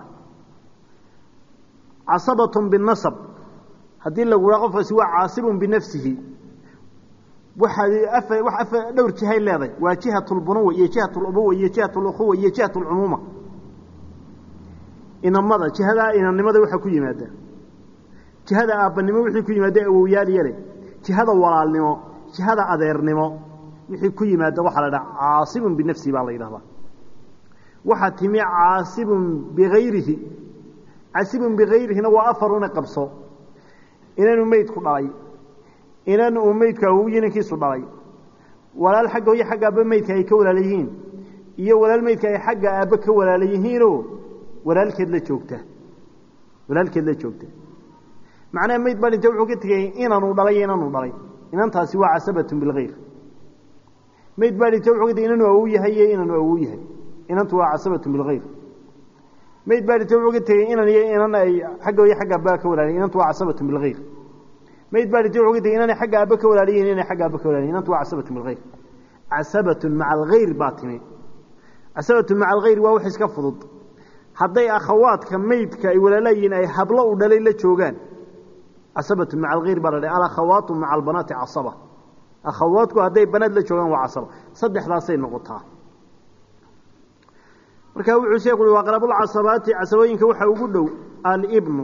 casabatun binasab haddii lagu haa qofkaasi waa caasibun binafsihi waxaad wax afa dhowr jihay leedahay waa jihat lbunuwa iyo jihat lubuwa iyo jihat lukhuwa iyo jihat lcumuuma inamada jihadaa inannimada waxaa ku yimaada jihada aabbanimo wixii ku yimaada awowyaal yale jihada walaalnimo jihada adeernimo wixii ku yimaada waxaa la dhaha caasibun binafsihi baa la yidhahdaa waxaa timi caasibun bigayrihi casibun bigayrihina waa afaruna qabso inanu meydku dhalay inan uu meydku awow inankiisu dhalay walaal xagga hooyo xagga aabba meydka ay ka walaala yihiin iyo walaal meydka ay xagga aabba ka walaala yihiinoo walaalkeed la joogta walaalkeed la joogta macnaha meyd baa dhinta wuxuu ka tegay inanuu dhalay iyo inanuu dhalay inantaasi waa casabatun bilgayr meyd baa dhinta wuxuu ka tegay inanuu awow yahay iyo inanuu awow yahay inantu waa casabatun bilgayr meyd baa dhinta wuxuu ka tegey inan iyo inan ay xagga hooyo xagga aabba ka walaalayihin inantu waa casabatun bilgayr meyd baa dhinta wuxuu ka tegey inanay xagga aabba ka walaalayihin inay xagga aabba ka walaalayihin inantu waa casabatun bilgayr casabatun maca algayr baa timi casabatun maca algayr waa wax iska fudud hadday akhawaadka meydka ay walaalayihiin ay hablo u dhalay la joogaan casabatun maca algayr baa la dhahay alakhawaatu maca albanaati casaba akhawaadku hadday banaad la joogaan waa casaba saddexdaasay noqotaa marka wuxuu sheekhu ui aqrabulcasabaati casabooyinka waxaa ugu dhow alibnu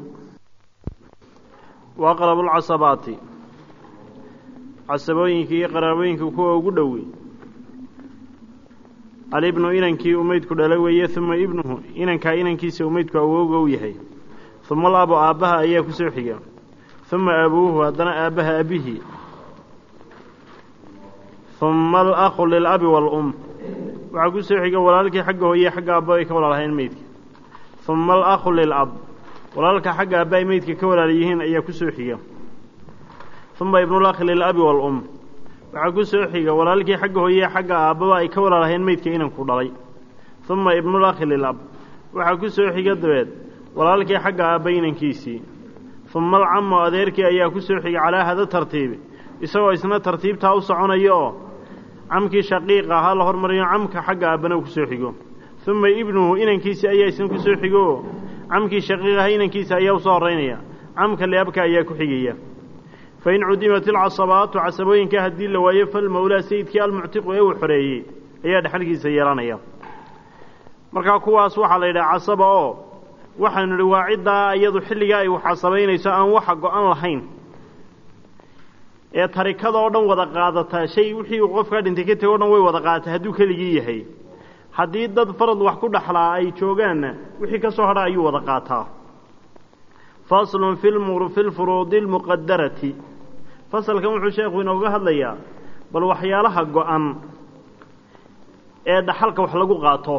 waaqrabulcasabaati casabooyinka iyo qaraabooyinka kuwa ugu dhowey alibnu inankii uu meydku dhalay weeye uma ibnuhu inankaa inankiisa uu meydku awowga u yahay uma alabu aabbaha ayaa ku soo xiga uma abuuhu haddana aabbaha aabihii uma alakhu lilabi waalum waxaa ku soo xiga walaalkii xagga hooye xagga aabba ay ka walaalahayn meydka uma alakhu lilab walaalka xagga aabba ay meydka ka walaala yihiin ayaa ku soo xiga uma ibnulakhi lilabi waalum waxaa ku soo xiga walaalkii xagga hooye xagga aabbaba ay ka walaalahayn meydka inanku dhalay uma ibnulakhi lilab waxaa ku soo xiga dabeed walaalkii xagga aabba inankiisii uma alcamu adeerkii ayaa ku soo xiga calaa hada tartiibi isagoo isna tartiibtaa u soconaya oo camkii shaqiiqa ahaa la hormariyo camka xagga aabbana uu ku soo xigo uma ibnuhu inankiisi ayaa isna ku soo xigo oo camkii shaqiiq ahaa inankiisa ayaa usoo horeynaya camka liabka ayaa ku xigaya fain cudimat ilcasabaatu casabooyinka haddii la waayo falmawlaa sayidkii almuctiqu ee uu xoreeyey ayaa dhexalkiisa yeelanaya markaa kuwaas waxaa la yidhaha casaba oo waxaanu idhi waa ciddaa iyadu xilligaa ay wax casabaynayso aan waxa go-an lahayn ee tarikada oo dhan wada qaadataa shay wixii uu qofkaa dhintay ka tego o dhan way wada qaadataa hadduu keligii yahay haddii dad farad wax ku dhaxlaa ay joogaanna wixii ka soo hadha ayuu wada qaataa faslun fi lfuruudi lmuqadarati fasalkan wuxuu sheekhu inooga hadlayaa bal waxyaalaha go-an ee dhaxalka wax lagu qaato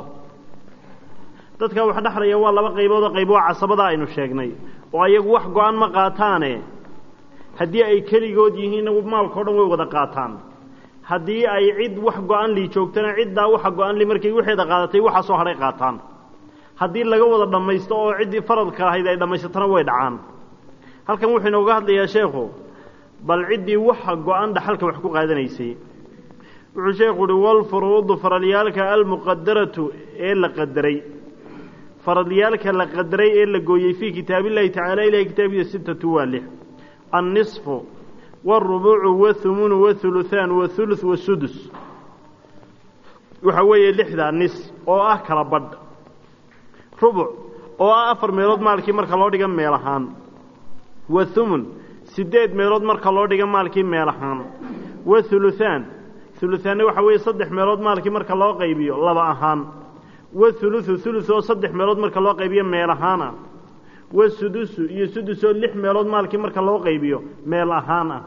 dadka wax dhexlaya waa laba qaybood oo qayb waa casabada aynu sheegnay oo ayagu wax go-an ma qaataane haddii ay keligood yihiin maalka o dhan way wada qaataan haddii ay cid wax go-an li joogtana ciddaa waxa go-an li markay waxeeda qaadatay waxaa soo hadhay qaataan haddii laga wada dhammaysto oo ciddii faradka ahayd ay dhammaysatana way dhacaan halkan wuxuu inooga hadlayaa sheekhu bal ciddii waxa go-an dhaxalka wax ku qaadanaysay wuxuu sheekhu uhi walfuruudu faralyaalka almuqadaratu ee la qadaray faralyaalka la qadaray ee la gooyey fii kitaabillahi tacaala ilahay kitaabkiisa sittatu waa lix annisfu wاlrubuucu wاthumunu wاthuluthaan wاthuluth wasudus waxa weeye lixdaa nis oo ah kala badh rubuc oo ah afar meelood maalkii marka loo dhiga meel ahaan wathumun siddeed meelood marka loo dhiga maalkii meel ahaan wathuluthaan huluthaanna waxa weeye saddex meelood maalkii marka loo qaybiyo laba ahaan wathuluthu thuluth oo saddex meelood marka loo qaybiyo meel ahaan ah wasudusu iyo sudus oo lix meelood maalkii marka loo qaybiyo meel ahaan ah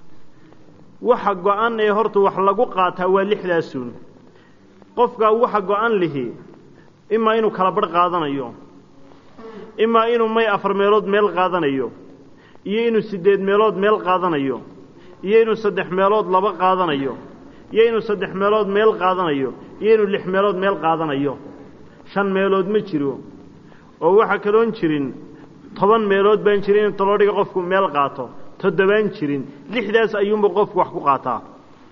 waxa go-an ee horta wax lagu qaataa waa lixdaasuun qofkaa waxa go-an lihi imaa inuu kala badh qaadanayo imaa inuu may afar meelood meel qaadanayo iyo inuu siddeed meelood meel qaadanayo iyo inuu saddex meelood laba qaadanayo iyo inuu saddex meelood meel qaadanayo iyo inuu lix meelood meel qaadanayo shan meelood ma jiro oo waxaa kaloon jirin toban meelood baan jirin in taloo dhiga qofku meel qaato toddobaan jirin lixdaas ayuunba qofku wax ku qaataa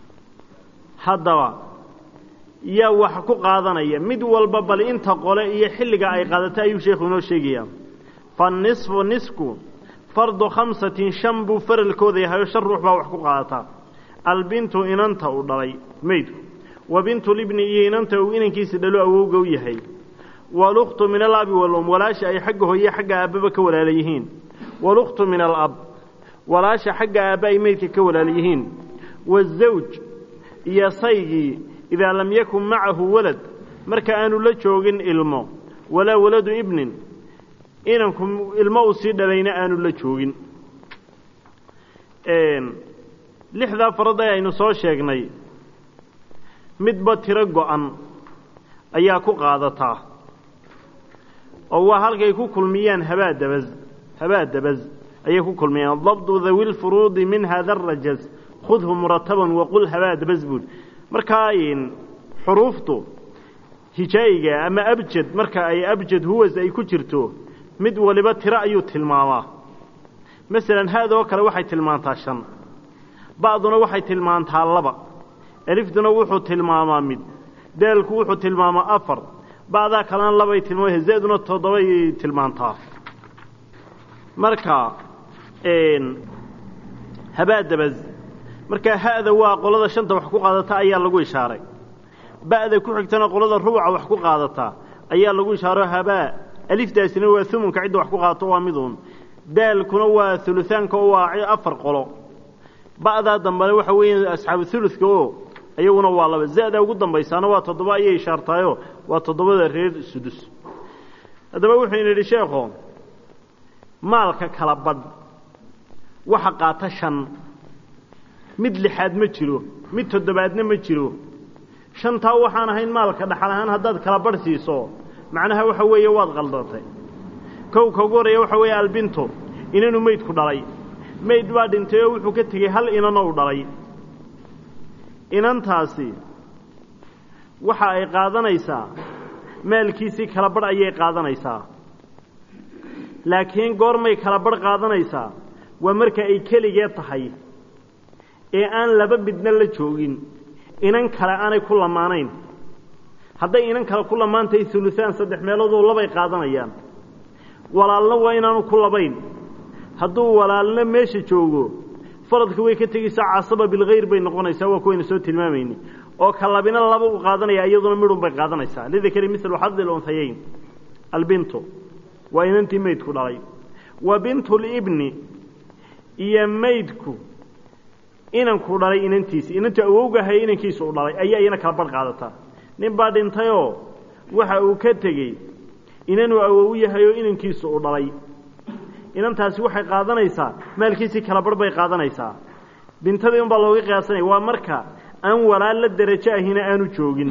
haddaba yaa wax ku qaadanaya mid walba bal inta qole iyo xilliga ay qaadata ayuu sheekhu inoo sheegayaa fanisfu nisku fardu khamsatin shan buu faralkooda yahay oo shan ruux baa wax ku qaadataa albintu inanta uu dhalay meydku wa bintulibni iyo inanta uu inankiisa dhalo awowga u yahay walukhtu min alabi walum walaasha ay xagga hooye xagga aabbaba ka walaala yihiin walukhtu min alab walaasha xagga aabba ay meydka ka walaala yihiin waazawj iyo saygii idaa lam yakun macahu walad marka aanu la joogin ilmo walaa waladu ibnin inanku ilmo uu sii dhalayna aanu la joogin lixdaa farad ee aynu soo sheegnay midba tiro go-an ayaa ku qaadataa oo waa halkay ku kulmiyaan habaadabas habaadabas ayay ku kulmiyaan dabdu dawi lfuruudi min hada arajaz khudhu murataban waqul habaadabas buud markaa xuruuftu hijaayiga ama abjad marka ay abjad huwas ay ku jirto mid waliba tiro ayuu tilmaamaa masalan haadoo kale waxay tilmaantaa shan ba'duna waxay tilmaantaa laba eliftuna wuxuu tilmaamaa mid daalku wuxuu tilmaamaa afar ba'daa kalena labay tilmaama zaaduna toddobay tilmaantaa marka habaadabas markaa ha'da waa qolada shanta wax ku qaadata ayaa lagu ishaaray ba'da ku xigtana qolada rubuca wax ku qaadata ayaa lagu ishaaro habaa aliftaasina waa umunka cidda wax ku qaadato waa miduun daalkuna waa uluaanka oo waa afar qolo ba'daa dambena waxa weeya asxaabu uludka oo iyaguna waa laba za-da ugu dambaysaana waa toddoba ayay ishaartaayoo waa toddobada reer sudus haddaba wuxuu yidhi sheekho maalka kala badh waxa qaata shan mid lixaad ma jiro mid toddobaadna ma jiro shantaa waxaan ahayn maalka dhaxal ahaan haddaad kala badh siiso macnaha waxa weeye waad qaldatay kow ka ugu horreeya waxa weeye albinto inanu meydku dhalay mayd baa dhintay oo wuxuu ka tegey hal inano u dhalay inantaasi waxa ay qaadanaysaa maalkiisii kala badh ayay qaadanaysaa laakiin goormay kala badh qaadanaysaa waa marka ay keligee tahay ee aan laba midna la joogin inan kale aanay ku lamaanayn hadday inan kale ku lamaantahay ulusaan saddex meeloodoo labay qaadanayaan walaalna waa inaanu ku labayn hadduu walaalna meesha joogo faradka way ka tegaysaa casaba bilkhayr bay noqonaysaa waa kuwayna soo tilmaamayni oo ka labina laba u qaadanaya iyaduna midhun bay qaadanaysaa lidakari milu xadi lunhayayn albintu waa inantii maydku dhalay wa bintulibni iyo maydku inanku dhalay inantiisi inantu awowgahay inankiisa u dhalay ayaa iyana kala badh qaadataa nin baa dhintayoo waxa uu ka tegey inanuu awow yahay oo inankiisa u dhalay inantaasi waxay qaadanaysaa maalkiisii kala badh bay qaadanaysaa bintadii unbaa looga qiyaasanaya waa marka aan walaal la derajo ahina aanu joogin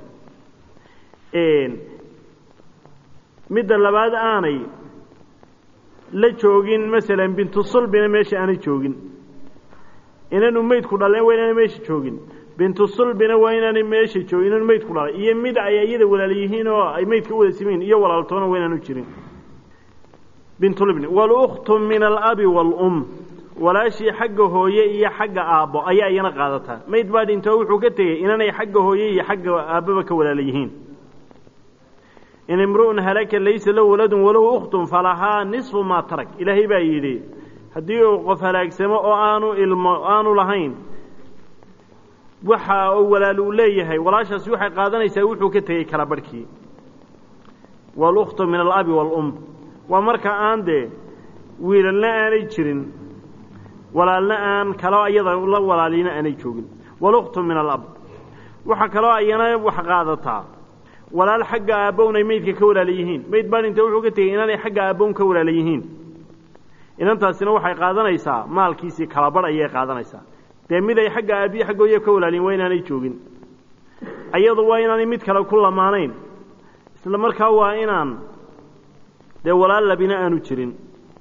midda labaad aanay la joogin masalan bintu sulbina meesha aanay joogin inanu meydku dhaleen waa inaanay meesha joogin bintu sulbina waa inaanay meesha joogin inanu meydku dhalay iyo mid ay iyada walaal yihiin oo ay meydka u wada simayin iyo walaaltoona waa inaanu jirin bintulibni walukhtu min alabi waalum walaashii xagga hooye iyo xagga aabbo ayaa iyana qaadataa mayd baa dhintoo wuxuu ka tegey inanay xagga hooye iyo xagga aabbaba ka walaala yihiin in imru'un halaka laysa lahu waladun walahu ukhtun falahaa nisfu maa tarak ilaahay baa yidhi haddii uu qof halaagsamo oo aanu ilmo aanu lahayn waxa uu walaal uu leeyahay walaashaasi waxay qaadanaysaa wuxuu ka tegey kala barhkii walukhtu min alabi waalum waa marka aan dee wiilalna aanay jirin walaalna aan kaloo iyada la walaalina aanay joogin walukhtu min alab waxaa kaloo ayana wax qaadataa walaal xagga aabbown ay meydka ka walaala yihiin mayd baa dhinta wuxuu ka tegey inaanay xagga aabbown ka walaala yihiin inantaasina waxay qaadanaysaa maalkiisii kalabadh ayay qaadanaysaa dee mid ay xagga aabbiyo xaggooya ka walaaliyin waa inaanay joogin iyadu waa inaanay mid kale ku lamaanayn isla markaa waa inaan dee walaal labina aanu jirin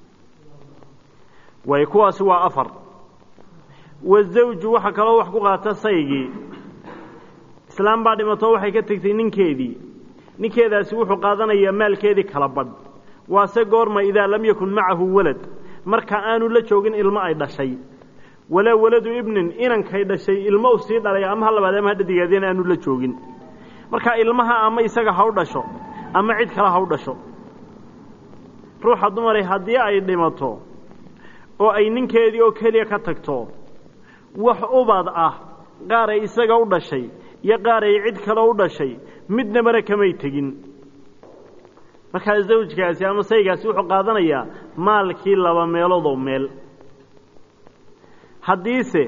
way kuwaasi waa afar wazawju waxaa kaloo wax ku qaata saygii islaam baa dhimatoo waxay ka tegtay ninkeedii ninkeedaasi wuxuu qaadanayaa maalkeedii kala badh waase goorma idaa lam yakun macahu walad marka aanu la joogin ilmo ay dhashay walaa waladu ibnin inankay dhashay ilmo u sii dhalay ama ha labaad ama ha dhadigaadeen aanu la joogin marka ilmaha ama isaga ha u dhasho ama cid kale ha u dhasho ruuxa dumaray haddii ay dhimato oo ay ninkeedii oo keliya ka tagto wax ubad ah qaar ay isaga u dhashay iyo qaar ay cid kale u dhashay midnabana kamay tegin markaa zawjkaasi ama saygaasi wuxuu qaadanayaa maalkii laba meeloodoo meel haddiise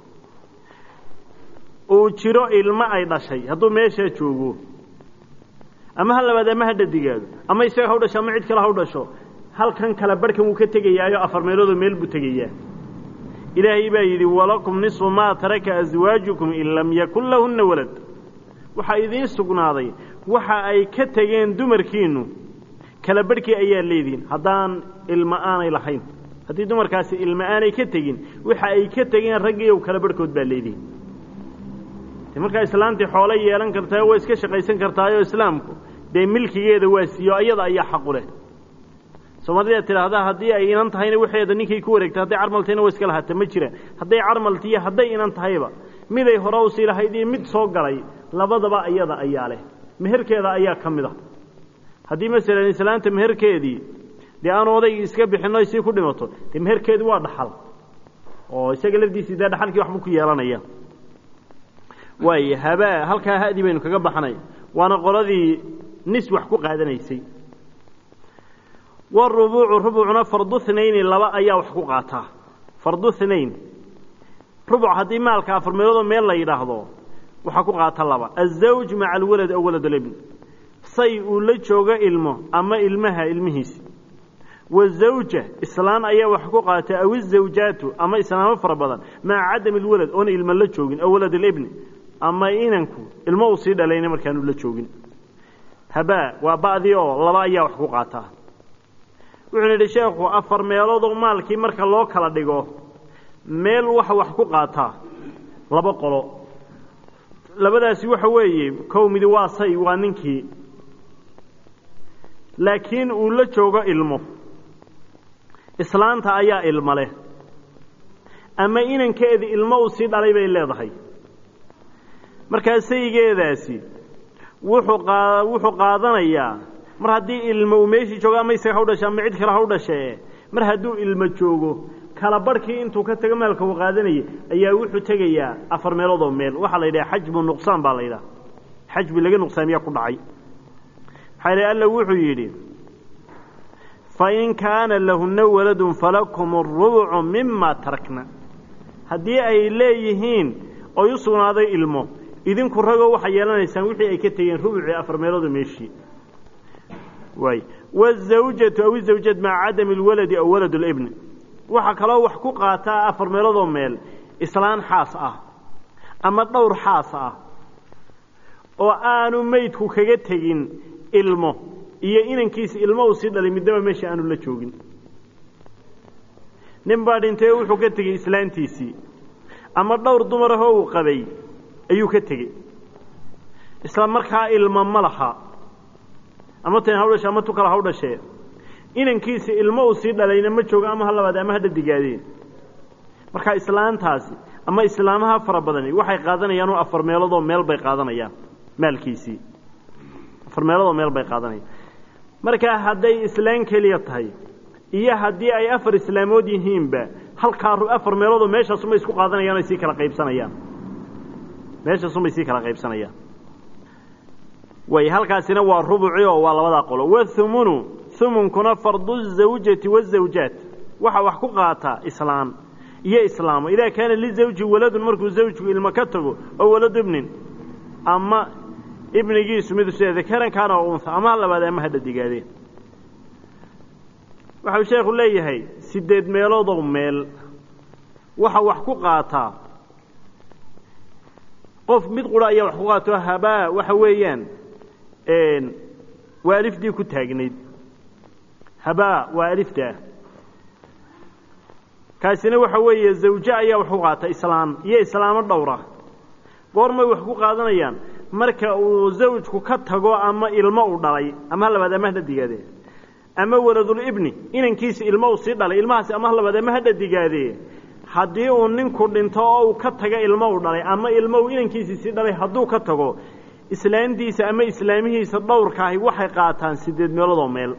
uu jiro ilmo ay dhashay hadduu meeshaa joogo ama ha labaad ama ha dhadigaado ama isaga ha u dhasho ama cid kale ha u dhasho halkan kale barhkan wuu ka tegayaayo afar meeloodoo meel buu tegayaa ilaahay baa yidhi walakum nisfu maa taraka aswaajukum in lam yakun lahunna walad waxaa idiin sugnaaday waxa ay ka tegeen dumarkiinnu kala barhkii ayaa leedihin haddaan ilmo aanay lahayn haddii dumarkaasi ilmo aanay ka tegin waxa ay ka tegeen raggiiyow kala barhkood baa leedihin markaa islaantii xoolo yeelan kartaa waa iska shaqaysan kartaayoo islaamku dee milkigeeda waa siiyo ayada ayaa xaqu leh soomaalida tidhaahdaa haddii ay inan tahayna waxeeda ninkay ku wareegtay hadday carmaltayna waa iska lahaata ma jiraan hadday carmaltiiyo hadday inan tahayba miday hore usii lahayd iyo mid soo galay labadaba ayada ayaa leh meherkeeda ayaa ka mid a haddii masalan islaanta meherkeedii dee aanu odaygii iska bixinno sii ku dhimato dee meherkeedu waa dhaxal oo isaga lafdiisii dee dhaxalkii waxbuu ku yeelanaya waay habaa halkaa hadi baynu kaga baxnay waana qoladii nis wax ku qaadanaysay warubuucu rubucuna farduhnayni laba ayaa wax ku qaataa fardu hnayn rubuc haddii maalka afar meeloodoo meel la yidhaahdo waxaa ku qaata laba azawj maca alwalad aw walad alibn say uu la joogo ilmo ama ilmaha ilmihiisi wazawja islaan ayaa wax ku qaata aw izawjaatu ama islaamo fara badan maca cadami alwalad oona ilmo la joogin aw walad alibni ama inanku ilmo uu sii dhalayna markaanu la joogin habaa waa ba'dii oo laba ayaa wax ku qaataa wuxuu yidhi sheekhu afar meeloodoo maalkii marka loo kala dhigo meel waxa wax ku qaataa laba qolo labadaasi waxa weeye kow midi waa say waa ninkii laakiin uu la joogo ilmo islaanta ayaa ilmo leh ama inankeedi ilmo uu sii dhalay bay leedahay markaa saygeedaasi wuxuu qa wuxuu qaadanayaa mar haddii ilmo uu meeshii joogo ama isaga ha u dhashe ama cid kale ha u dhashee mar hadduu ilmo joogo kala barhkii intuu ka tago maalka uu qaadanayay ayaa wuxuu tegayaa afar meeloodoo meel waxaa la yidhaha xajbu nuqsaan baa la yidhaha xajbi laga nuqsaamiyaa ku dhacay maxaa yidhi alla wuxuu yidhi fain kaana lahunna waladun falakum arubucu mima tarakna haddii ay leeyihiin oy u sugnaaday ilmo idinku ragoo waxay yeelanaysaan wixii ay ka tegeen rubucii afar meeloodoo meeshii waay wazawjatu aw izawjad maca cadami alwaladi aw walad libni waxaa kaloo wax ku qaataa afar meeloodoo meel islaan xaas ah ama dhowr xaas ah oo aanu meydku kaga tegin ilmo iyo inankiisa ilmo uu sii dhalay midnaba meesha aanu la joogin nin baa dhintay oo wuxuu ka tegey islaantiisii ama dhowr dumar ahoo uu qabay ayuu ka tegey isla markaa ilmo ma laha ama tan haw dhashe ama tu kale haw dhashee inankiisa ilmo uu sii dhalayna ma joogo ama ha labaad ama ha dhadigaadeen markaa islaantaasi ama islaamaha fara badani waxay qaadanayaan oo afar meeloodoo meel bay qaadanayaan maalkiisii afar meeloodoo meel bay qaadanayaan markaa hadday islaan keliya tahay iyo haddii ay afar islaamood yihiinba halkaa afar meeloodoo meeshaasumay isku qaadanayaan o sii kala qaybsanayaan meeshaasumay sii kala qaybsanayaan way halkaasina waa rubuci oo waa labadaa qolo wathumunu humunkuna fardu zawjati wazawjaat waxaa wax ku qaataa islaan iyo islaamo idaa kaana lizawji waladun markuu zawjku ilmo ka tago oo waladu ibnin ama ibnigiisu mid sida dakaran kaana oo unha ama ha labaad ama ha dhadigaadeen waxau sheekhu leeyahay sideed meeloodoo meel waxa wax ku qaataa qof mid qura ayaa wax ku qaato habaa waxa weeyaan waa alifdii ku taagnayd habaa waa aliftaa kaasina waxa weeye zawje ayaa wax ku qaata islaam iyo islaamo dhowra goormay wax ku qaadanayaan marka uu zawjku ka tago ama ilmo uu dhalay ama ha labaad ama ha dhadigaadee ama waladulibni inankiisa ilmo uu sii dhalay ilmahaasi ama ha labaad ama ha dhadigaadee haddii uu ninku dhinto oo uu ka tago ilmo uu dhalay ama ilmo uu inankiisii sii dhalay hadduu ka tago islaantiisa ama islaamihiisa dhowrkaahi waxay qaataan sideed meeloodoo meel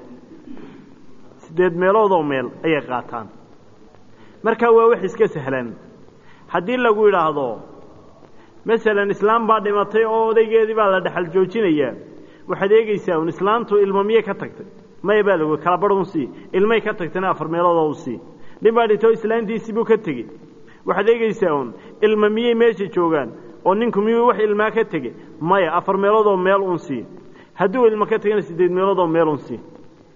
sideed meeloodoo meel ayay qaataan markaa waa wax iska sahlan haddii lagu yidhaahdo masalan islaam baa dhimatay oo odaygeedii baa la dhexal joojinayaa waxaad eegeysaa un islaamtu ilmo miyey ka tagtay maya baa lagu kala barh un sii ilmay ka tagtayna afar meeloodoo u sii nin baa dhintay oo islaantiisii buu ka tegey waxaad eegeysaa un ilmo miyey meesha joogaan oo ninku miyuu wax ilmaa ka tegey maya afar meeloodoo meel un sii hadduu ilmo ka tegana sideed meeloodoo meel un sii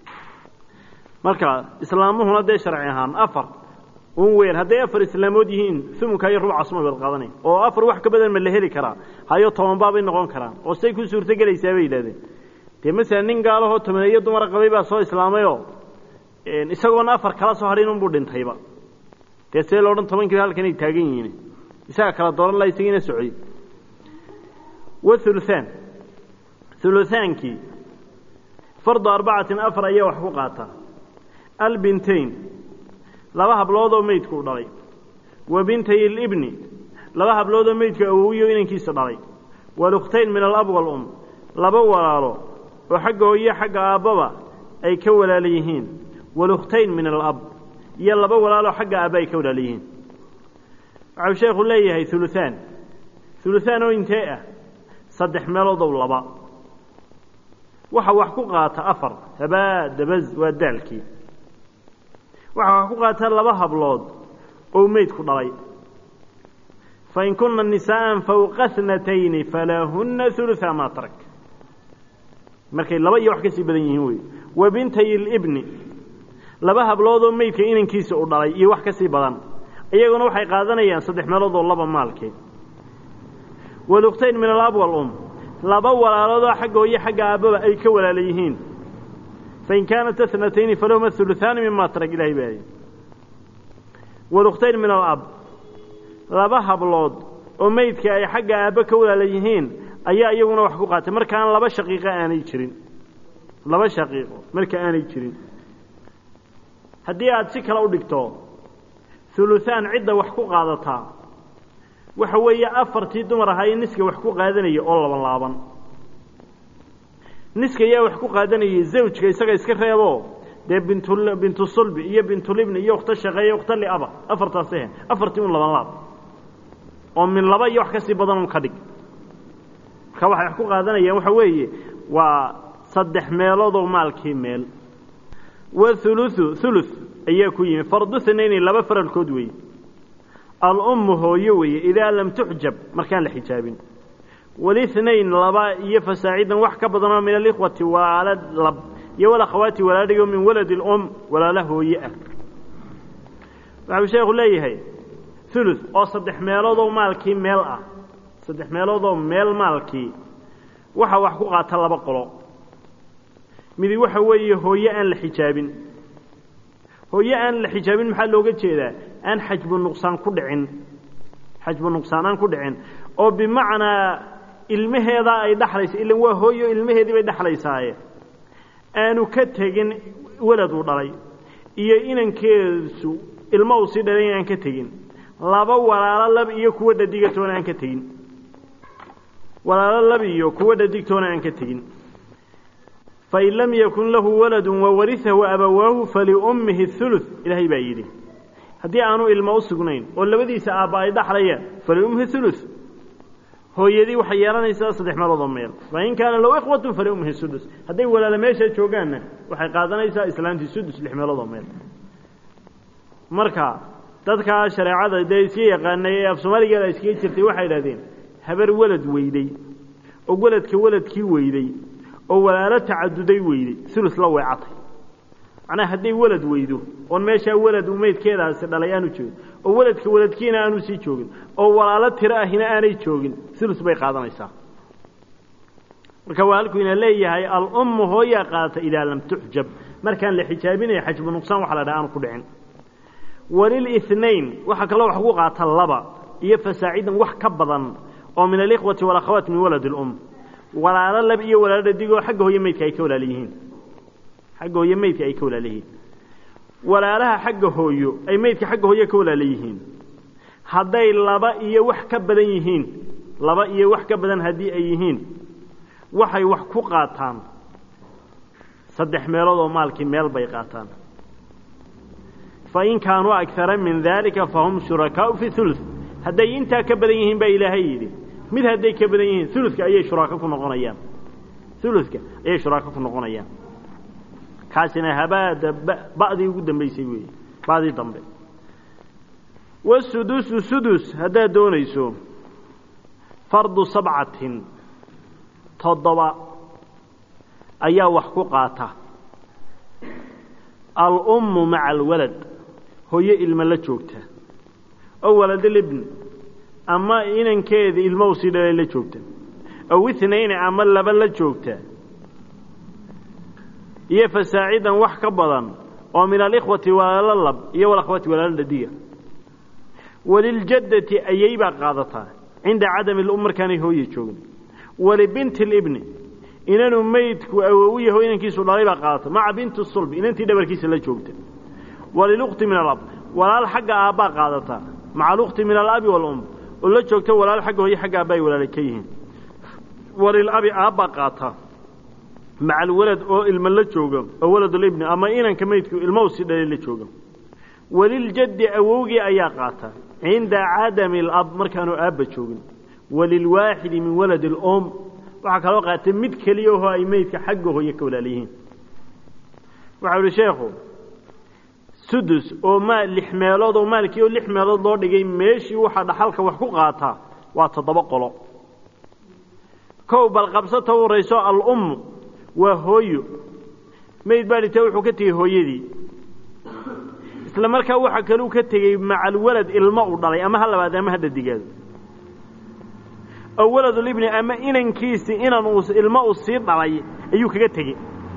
marka islaamuhuna dee sharci ahaan afar un weyn hadday afar islaamood yihiin umunka iyo rubcasuma bad qaadanay oo afar wax ka badan ma la heli karaa hayo tobanbaabay noqon karaan oo say ku suurto gelaysaa bay yidhahdeen dee masalan nin gaalahoo tobaneeyo dumara qabay baa soo islaamayoo isagoona afar kala soo hadhin unbuu dhintayba dee see loodhan tobankiiba halkanay taagan yihiin isaga kala dooran laha isagiina socday wauluhaan ulutaankii fardu arbacatin afar ayaa wax ku qaata albintayn laba habloodoo meydku u dhalay wa bintay libni laba habloodoo meydku awowiyo inankiisa dhalay walukhtayn min alab walum laba walaalo oo xagga hooyo xagga aabbaba ay ka walaala yihiin walukhtayn min alab iyo laba walaaloo xagga aabba ay ka walaala yihiin waxau sheekhu leeyahay uluhaan uluhaan oo intee ah saddex meeloodow laba waxa wax ku qaata afar habaa dabaz waa daalkii waxaa wax ku qaataa laba hablood oo meydku dhalay fain kuna nisaءa fawqa snatayni falahuna uluثa ma tarak markay laba iyo wax ka sii badan yihiin wey wa bintay libni laba habloodoo meydka inankiisa u dhalay iyo wax ka sii badan iyaguna waxay qaadanayaan saddex meelood oo laba maalkeed walukhtayn min alab walum laba walaaloodoo xagga hooye xagga aabbaba ay ka walaala yihiin fain kaanata snatayni falahuma uluثaani mima tarak ilahay baaye walukhtayn min alab laba hablood oo meydka ay xagga aabbe ka walaala yihiin ayaa iyaguna wax ku qaatay markaan laba shaqiiqo aanay jirin laba shaqiiqo marka aanay jirin haddii aada si kale u dhigto huluhaan cidda wax ku qaadataa waxa weeye afartii dumar ahaa ee niska wax ku qaadanaya oo laban laaban niska ayaa wax ku qaadanayay zawjka isaga iska reebo dee bintu bintu sulbi iyo bintulibni iyo ukhto shaqeeye ukhto liaba afartaas ahe afartii un laban laab oo min laba iyo wax ka sii badan un ka dhig marka waxay wax ku qaadanayaan waxa weeye waa saddex meeloodoo maalkii meel wahuluثu huluث ayaa ku yimi fardu hanayni laba faralkood weeye alummu hooyo weeye idaa lam tuxjab markaan la xijaabin walihnayn laba iyo fasaacidan wax ka badanoo min alikhwati waalad lab iyo walakhawaati walaadhigo min waladi اlum walaala hooye ah waxau sheekhu leeyahay huluث oo saddex meeloodoo maalkii meel ah saddex meeloodoo meel maalkii waxa wax ku qaata laba qolo midi waxa weeye hooye aan la xijaabin hooye aan la xijaabin maxaa looga jeedaa aan xajbu nuqsaan ku dhicin xajbu nuqsaan aan ku dhicin oo bimacnaa ilmaheedaa ay dhaxlaysa ilan waa hooyo ilmaheedii bay dhexlaysaaye aanu ka tegin welad uu dhalay iyo inankeesu ilmo uu sii dhalay aan ka tegin laba walaalo lab iyo kuwa dhadigatoona aan ka tegin walaalo lab iyo kuwa dhadigtoona aan ka tegin fain lam yakun lahu waladu wawarihahu abawaahu faliummihi huluث ilaahay baa yidhi haddii aanu ilmo u sugnayn oo labadiisa aabba ay dhaxlayaan faliummihi huluث hooyadii waxay yeelanaysaa saddex meeloodoo meel fain kaana lahu ikhwatu faliummihi sudus hadday walaalo meesha joogaanna waxay qaadanaysaa islaantii sudus lix meeloodoo meel marka dadkaa shareecada dee iska yaqaanay ee af soomaaligeeda iskaga jirtay waxay idhahdeen habar welad weyday oo weladka weladkii weyday oo walaalo tacaduday weyday ulus la weecatay macnaha hadday welad weydo oon meeshaa welad uu meydkeedaasi dhalay aanu joogin oo weladka weladkiina aanu sii joogin oo walaalo tiro ahina aanay joogin ulus bay qaadanaysaa marka waa halkuu ina leeyahay alummu hooyaa qaadata idaa lam tuxjab markaan la xijaabinaya xajbu nuqsaan waxa la dhaha aanu ku dhicin walilinayn waxaa kaloo wax ku qaata laba iyo fasaacidan wax ka badan oo min alikhwati walakhawaat min walad اlum walaalo lab iyo walaalo dhadigoo xagga hooye meydka ay ka walaal yihiin xagga hooye meydka ay ka walaal yihiin walaalaha xagga hooyo ay meydka xagga hooye ka walaala yihiin hadday laba iyo wax ka badan yihiin laba iyo wax ka badan haddii ay yihiin waxay wax ku qaataan saddex meelood oo maalkii meel bay qaataan fain kaanuu agara min dalika fahum shurakaau fi ulu hadday intaa ka badan yihiin baa ilaahay yidhi mid hadday ka badan yihiin uluka ayay shuraako ku noqonayaan uluka ayay shuraako ku noqonayaan kaasina habaada ba'dii ugu dambaysay weeye ba'dii dambe wasudusu sudus haddaad doonayso fardu sabcatin toddoba ayaa wax ku qaata alummu maca alwalad hooyo ilmo la joogta oo waladalibn ama inankeeda ilmo u sii dhalay la joogta aw itnayni ama laba la joogta iyo fasaacidan wax ka badan oo min alikhwati walaalo lab iyo walakhwati walaalo dhadiga waliljaddati ayay baa qaadataa cinda cadami lum markaanay hooye joogin walibinti libni inanuu meydku awow yaho inankiisu dhalay baa qaadata maca binti sulbi inantii dhabarkiisa la joogta walilukti min alab walaal xagga aabbaa qaadataa maca alukti min alabi walum oo la joogta walaal xagga hooye xagga aabba ay walaala ka yihiin walilabi aabbaa qaata maca alwalad oo ilma la jooga oo waladulibni ama inanka meydku ilma u sii dhalay la jooga waliljaddi awowgii ayaa qaata cinda cadami alab markaanu aabba joogin walilwaaxidi min waladi alum waxaa kaloo qaatay mid keliya oo ay meydka xagga hooye ka walaala yihiin waxau ihi sheekhu sudus oo maal lix meelood oo maalkii oo lix meelood loo dhigay meeshii waxaa dhaxalka wax ku qaataa waa toddoba qolo kow bal qabsata u horayso al-ummu waa hooyo mayd baa dhintay wuxuu ka tegey hooyadii isla markaa waxa kaluu ka tegey macalwalad ilmo u dhalay ama ha labaad ama ha dhadigaado oo waladulibni ama inankiisii inan uu ilmo uu sii dhalay ayuu kaga tegey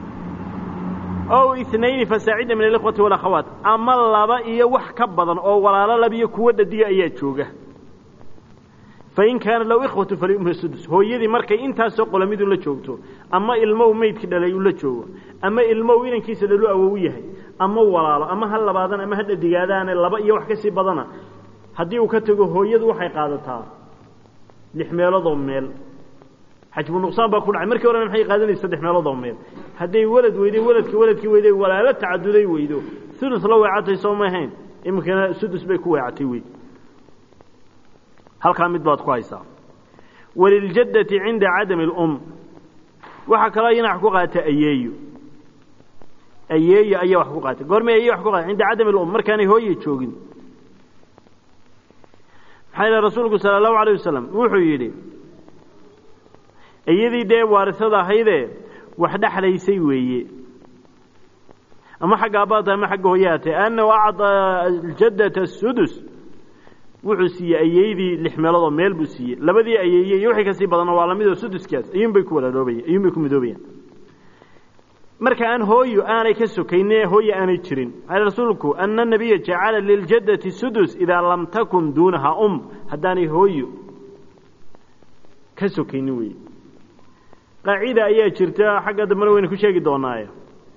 ow inayni fasaacida min alikhwati walakhawaat ama laba iyo wax ka badan oo walaalo labiyo kuwo dhadiga ayaa jooga fain kaana low ikhwatu faliumha sudus hooyadii markay intaasoo qolamidu la joogto ama ilmow meydki dhalay uu la joogo ama ilmow inankiisa dhalu awow yahay ama walaalo ama ha labaadan ama ha dhadigaadaane laba iyo wax ka sii badana haddii uu ka tego hooyadu waxay qaadataa lix meeloodoo meel xajbu nuqsaan baa ku dhacay markii horena maxay qaadanaysa saddex meelood oo meel hadday walad weyday waladki waladkii weyday walaalo tacaduday weydo ulus la weecatay soo ma ahayn iminkana sudus bay ku weecatay wey halkaa mid baad ku haysaa waliljaddati cinda cadami alum waxaa kaloo iyana wax ku qaata ayeeyo ayeeyo ayaa wax ku qaata goormay ayeyo wax ku qaata cinda cadami alum markaanay hooye joogin maxaa yidhaha rasuulku sala allahu alayh wasalam wuxuu yidhi iyadii dee waarisada ahaydee wax dhexlaysay weeye ama xagga abaata ama xagga hooyahatee annahu acطaa aljaddata sudus wuxuu siiyey ayeydii lix meeloodoo meel buu siiyey labadii ayeeye iyo wixii kasii badanna waa lamidoo suduskaas ayuunbay ku walaaloobayan ayuunbay ku midoobayaan marka aan hooyo aanay ka sokayne hooye aanay jirin maxaa rasuulku ana nabiya jacala liljaddati sudus idaa lam takun duunaha um haddaanay hooyo ka sokaynin weye qaacida ayaa jirta xagga dambena waynu ku sheegi doonaaye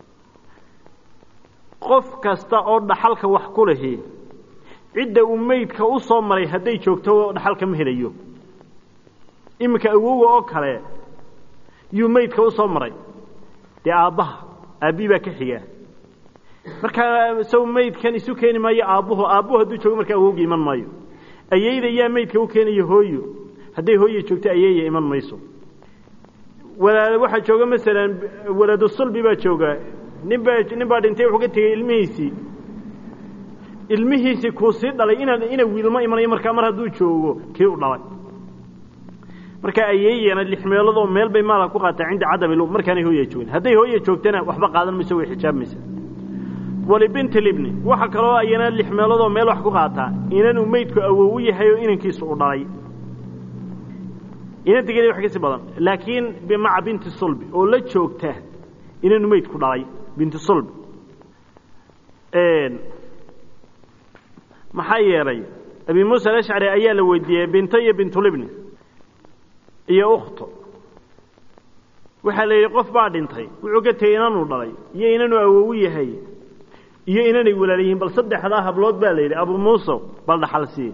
qof kasta oo dhaxalka wax ku lahi cidda uu meydka u soo maray hadday joogto dhaxalka ma helayo iminka awowa oo kale yuu meydka u soo maray dee aabbaha aabbihi baa ka xigaa markaa saw meydkan isu keeni maayo aabbuhu aabbuhu hadduu joogo markaa awowga iman maayo ayeyda yaa meydka u keenayo hooyo hadday hooye joogto ayeeya iman mayso walaal waxaa jooga masalan waladu sulbi baa jooga nin baa nin baa dhintay wuxuu ka tegey ilmihiisii ilmihiisii kuu sii dhalay inaan ina wiilmo imanayo markaa mar hadduu joogo kii u dhalay marka ayeeyana lix meeloodoo meel bay maalka ku qaataa cinda cadami lu markaanay hooya joogin hadday hooya joogtana waxba qaadan mayso way xijaabmaysa walibinti libni waxa kaloo ayana lix meeloodoo meel wax ku qaataa inanuu meydku awowu yahay oo inankiisu u dhalay inanta geli wax kasii badan laakiin maca binti sulbi oo la joogta inanu meydku dhalay binti sulbi maxaa yeelay abi muusa alashcari ayaa la weydiiyey binto iyo bintulibni iyo ukhto waxaa la yidhi qof baa dhintay wuxuu ka tegey inanuu dhalay iyo inanuu awowu yahay iyo inanay walaal yihiin bal saddexdaa hablood baa la yidhi abu muusa bal dhaxal siiye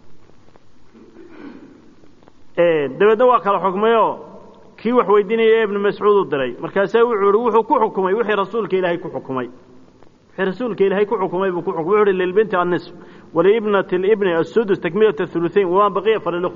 dabeedna waa kala xukmayoo kii wax weydiinaya ibnu mascuud u diray markaasaa wuxuu ihi wuxuu ku xukumay wixii rasuulka ilaahay ku xukumay wixii rasuulka ilaahay ku xukumay buu ku xukumay wuxuu ihi lilbinti annisf waliibnati libni asudus takmilata thuluthayn wamaa baqiya falilukht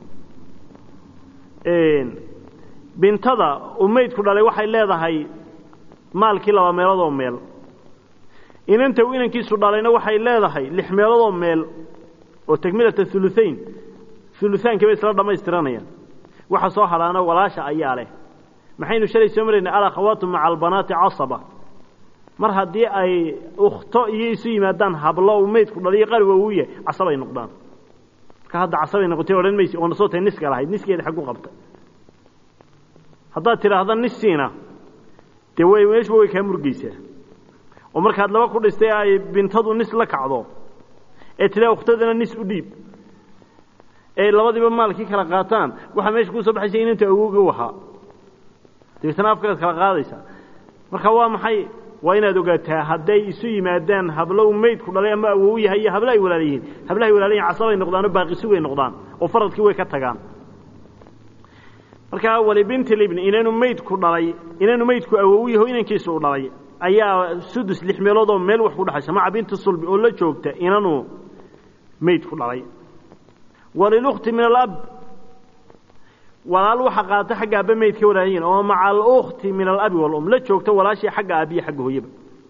bintada uu meydku dhalay waxay leedahay maalkii laba meelood oo meel inanta uu inankiisu dhalayna waxay leedahay lix meelood oo meel oo takmilata thuluthayn uluaankii bay isla dhamaystiranayaan waxa soo hadhaana walaasha ayaa leh maxaynu shalay soo maraynay alakhawaatu maca albanaati casaba mar haddii ay ukhto iyo isu yimaadaan hablo uu meydku dhaliyo qariwa uu yahay casabay noqdaan marka hadda casabay noqotay odhan maysi oona soo tahay niska lahayd niskeeda xaggu qabta haddaad tidhaahda nissiina dee way meeshuba way kaa murgeysaa oo markaad laba ku dhistay ay bintadu nis la kacdo ee tidaa ukhtadana nis u dhiib ee labadiiba maalkii kala qaataan waxaa meesha kusoo baxaysa inantu awowga u ahaa dabeetana afkaad kala qaadaysaa marka waa maxay waa inaad ogaataa hadday isu yimaadaan hablo uu meydku dhalay ama awow yahay iyo hablo ay walaal yihiin hablahay walaal yihin casabay noqdaan oo baaqisi way noqdaan oo faradkii way ka tagaan markaa walibinti libni inanu meydku dhalay inanu meydku awow yaho inankiisu u dhalay ayaa sudus lix meelood oo meel wax ku dhexaysa maca binti sulbi oo la joogta inanu meydku dhalay walilukti min alab walaal waxa qaata xagga aabba meydka walaalyihin oo maca alukti min alabi walum la joogta walaashii xagga aabbiyo xagga hooyaba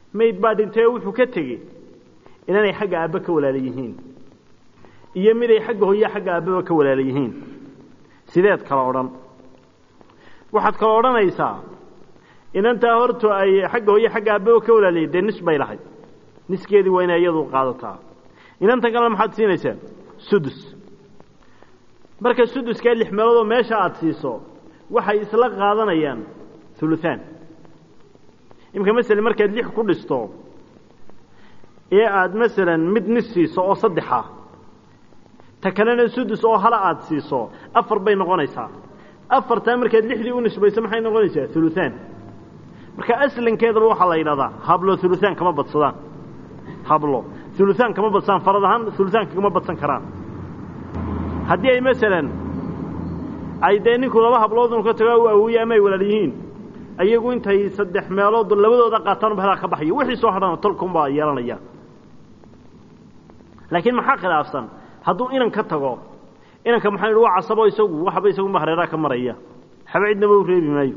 mayd baa dhintay oo wuxuu ka tegey inaanay xagga aabbe ka walaala yihiin iyo miday xagga hooye xagga aabbeba ka walaala yihiin sideed kala odhan waxaad kala odhanaysaa inantaa horta ay xagga hooye xagga aabbeba ka walaalayihin dee nis bay lahayd niskeedii waa inay iyadu qaadataa inantan kalena maxaad siinaysaa sudus marka suduskaa lix meeloodoo meesha aada siiso waxay isla qaadanayaan huluhaan imika masele markaad lix ku dhisto ee aada masalan mid nis siiso oo saddexa ta kalena sudus oo hala aada siiso afar bay noqonaysaa afartaa markaad lixdii u nisbayso maxay noqonaysaa huluhaan marka aslankeedaba waxaa la yidhahdaa hablo huluhaan kama badsadaan hablo huluhaan kama badsadaan farad ahaan huluhaanka kama badsan karaan haddii ay masalan ay dee ninku laba habloodun ka tago u awooye ama ay walaal yihiin ayagu intay saddex meelood labadooda qaataan ba halaa ka baxayo wixii soo hadhana tolkunbaa yeelanaya laakiin maxaa khilaafsan hadduu inan ka tago inanka maxaa waa casabo isagu waxba isagunba hareeraha ka maraya waxba cidnaba u reebi maayo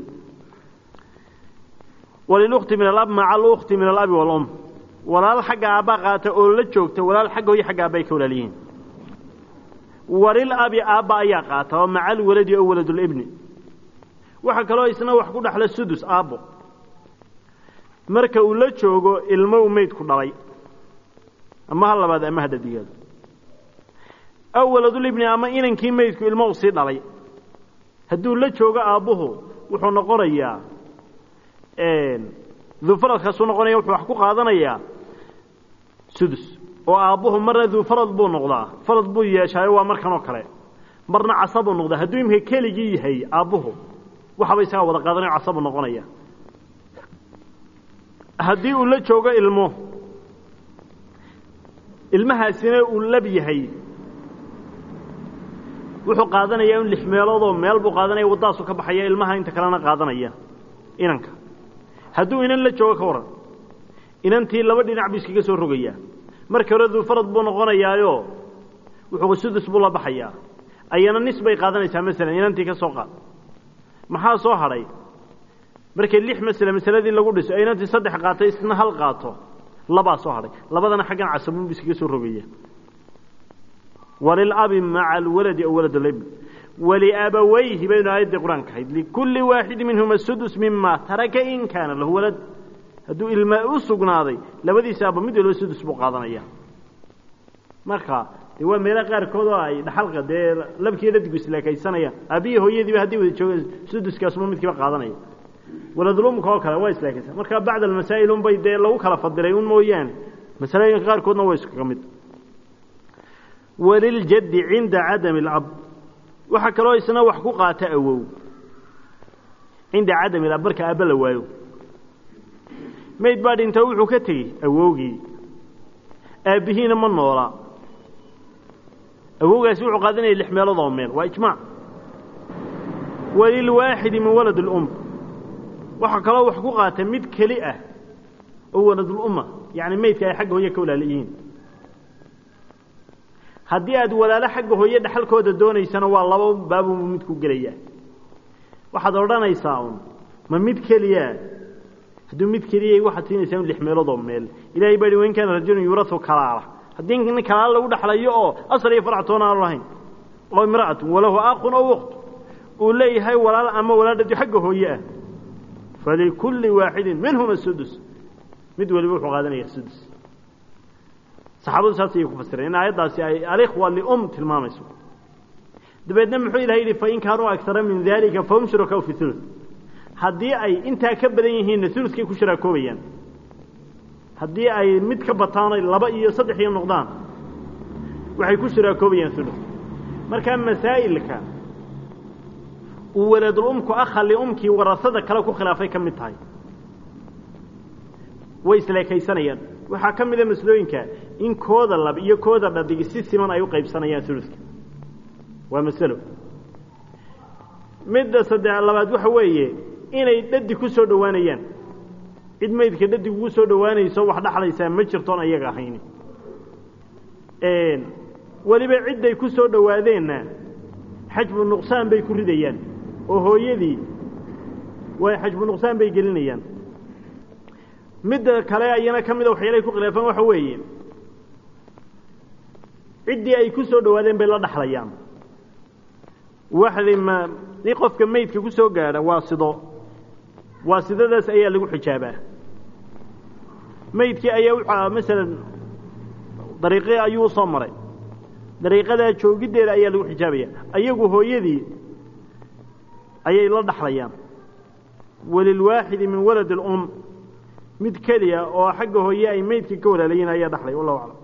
walilukti min alab maca alukti min alabi walum walaal xagga aabbaa qaata oo la joogta walaal xagga hooyo xagga aabba ay ka walaal yihiin walil abi aabba ayaa qaata oo maca alwaladi oo waladulibni waxaa kaloo isna wax ku dhaxla sudus aabbo marka uu la joogo ilmo u meydku dhalay ama ha labaad ama hadadigeedu aw waladulibni ama inankii meydku ilmo u sii dhalay hadduu la joogo aabbuhu wuxuu noqonayaa duufaradkaasuu noqonaya wuxuu wax ku qaadanayaa sudus oo aabbuhu marna duufarad buu noqdaa farad buu yeeshaayo waa markan oo kale marna casabuu noqdaa hadduu imika keligii yahay aabbuhu waxaba isagaa wada qaadanayo casabu noqonaya haddii uu la joogo ilmo ilmahaasina uu lab yahay wuxuu qaadanayaa in lix meeloodoo meel buu qaadanaya waddaasu ka baxaya ilmaha inta kalena qaadanaya inanka hadduu inan la joogo ka waran inantii laba dhinac buu iskaga soo rogayaa marka hore duufarad buu noqonayaayo wuxuu sudus buu la baxayaa ayana nis bay qaadanaysaa masalan inantii ka soo qaad maxaa soo hadhay markay lix masale masaladii lagu dhiso inantii saddex qaatay isna hal qaato labaa soo hadhay labadana xaggan casabuun bu iskaga soo rogaya walilabi maca alwaladi aw walad alibn waliabawayhi baynu aayaddii qur-aanka ahayd likulli waaxidi minhuma sudus mima taraka in kaana lahu walad hadduu ilma u sugnaaday labadiisa aaba mid walba sudus buu qaadanaya marka dee waa meelaha qaarkood oo ay dhaxalka dee labkii dhadigu isleekaysanayaan aabbihi hooyadiiba haddii wada jooga suduskaasuma midkiiba qaadanaya waladulumka oo kale waa isleekaysan marka bacd almasaa'il unbay dee lagu kala fadilay un mooyaane masalooyinka qaarkoodna waa iskaga mid waliljaddi cinda cadami alab waxaa kaloo isna wax ku qaata awow cinda cadami alab marka aabba la waayo mayd baa dhinta wuxuu ka tegey awowgii aabbihiina ma noola awowgaasi wuxuu qaadanaya lix meelood oo meel waa ijmaac walilwaaxidi min walad اlum waxaa kaloo wax ku qaata mid keli ah oo waladulumma yacni maydka ay xagga hooye ka walaala yihiin haddii aad walaalo xagga hooye dhexalkooda doonaysana waa laba baabunbu mid ku gelayaa waxaad odhanaysaa un ma mid keliya hadduu mid keliya waxaad siinaysaa un lix meelood oo meel ilahay baa hi wain kaana rajulun yuurau kalaala haddii nin kalaala lagu dhexlayo oo asal iyo farac toona aanu lahayn oo imra'atun walahu aaqun oo ukt uu leeyahay walaal ama walaadhadi xagga hooye ah falikulli waaxidin minhuma sudus mid waliba wuxuu qaadanaya sudus saxaabadu saas ayay ku fasireen in aayaddaasi ay alikhwa lium tilmaamayso dabeedna muxuu ilahay yidhi fain kaanuu agtara min dalika fahum shurakaau fi ulu haddii ay intaa ka badan yihiinna ulukay ku shiraakoobayaan haddii ay mid ka bataano laba iyo saddex iyo noqdaan waxay ku shiraakoobayaan ulu markaa masaa'ilka uu waladulumku akha liumkii warasada kale ku khilaafay ka mid tahay way isleekaysanayaan waxaa ka mida maslooyinka in kooda lab iyo kooda dhadig si siman ay u qaybsanayaan uluka waa masalo midda saddex labaad waxa weeye inay dhadig ku soo dhowaanayaan cid maydka dhadig ugu soo dhowaanayso wax dhaxlaysaa ma jirtoon ayaga ahayn weliba cidday ku soo dhowaadeenna xajbu nuqsaan bay ku ridayaan oo hooyadii way xajbu nuqsaan bay gelinayaan midda kale ayana ka mida waxyaalahay ku khilaafaan waxa weeye ciddii ay ku soo dhowaadeen bay la dhaxlayaan waxdi ma nin qofka meydka ku soo gaadha waa sido waa sidadaas ayaa lagu xijaabaa meydkii ayaa wuxua masalan dariiqii ayuu usoo maray dariiqadaa joogiddeeda ayaa lagu xijaabaya ayagu hooyadii ayay la dhaxlayaan walilwaaxidi min walad اlum mid keliya oo xagga hooye ay meydka ka walaalayiin ayaa dhaxlay wallahu aclam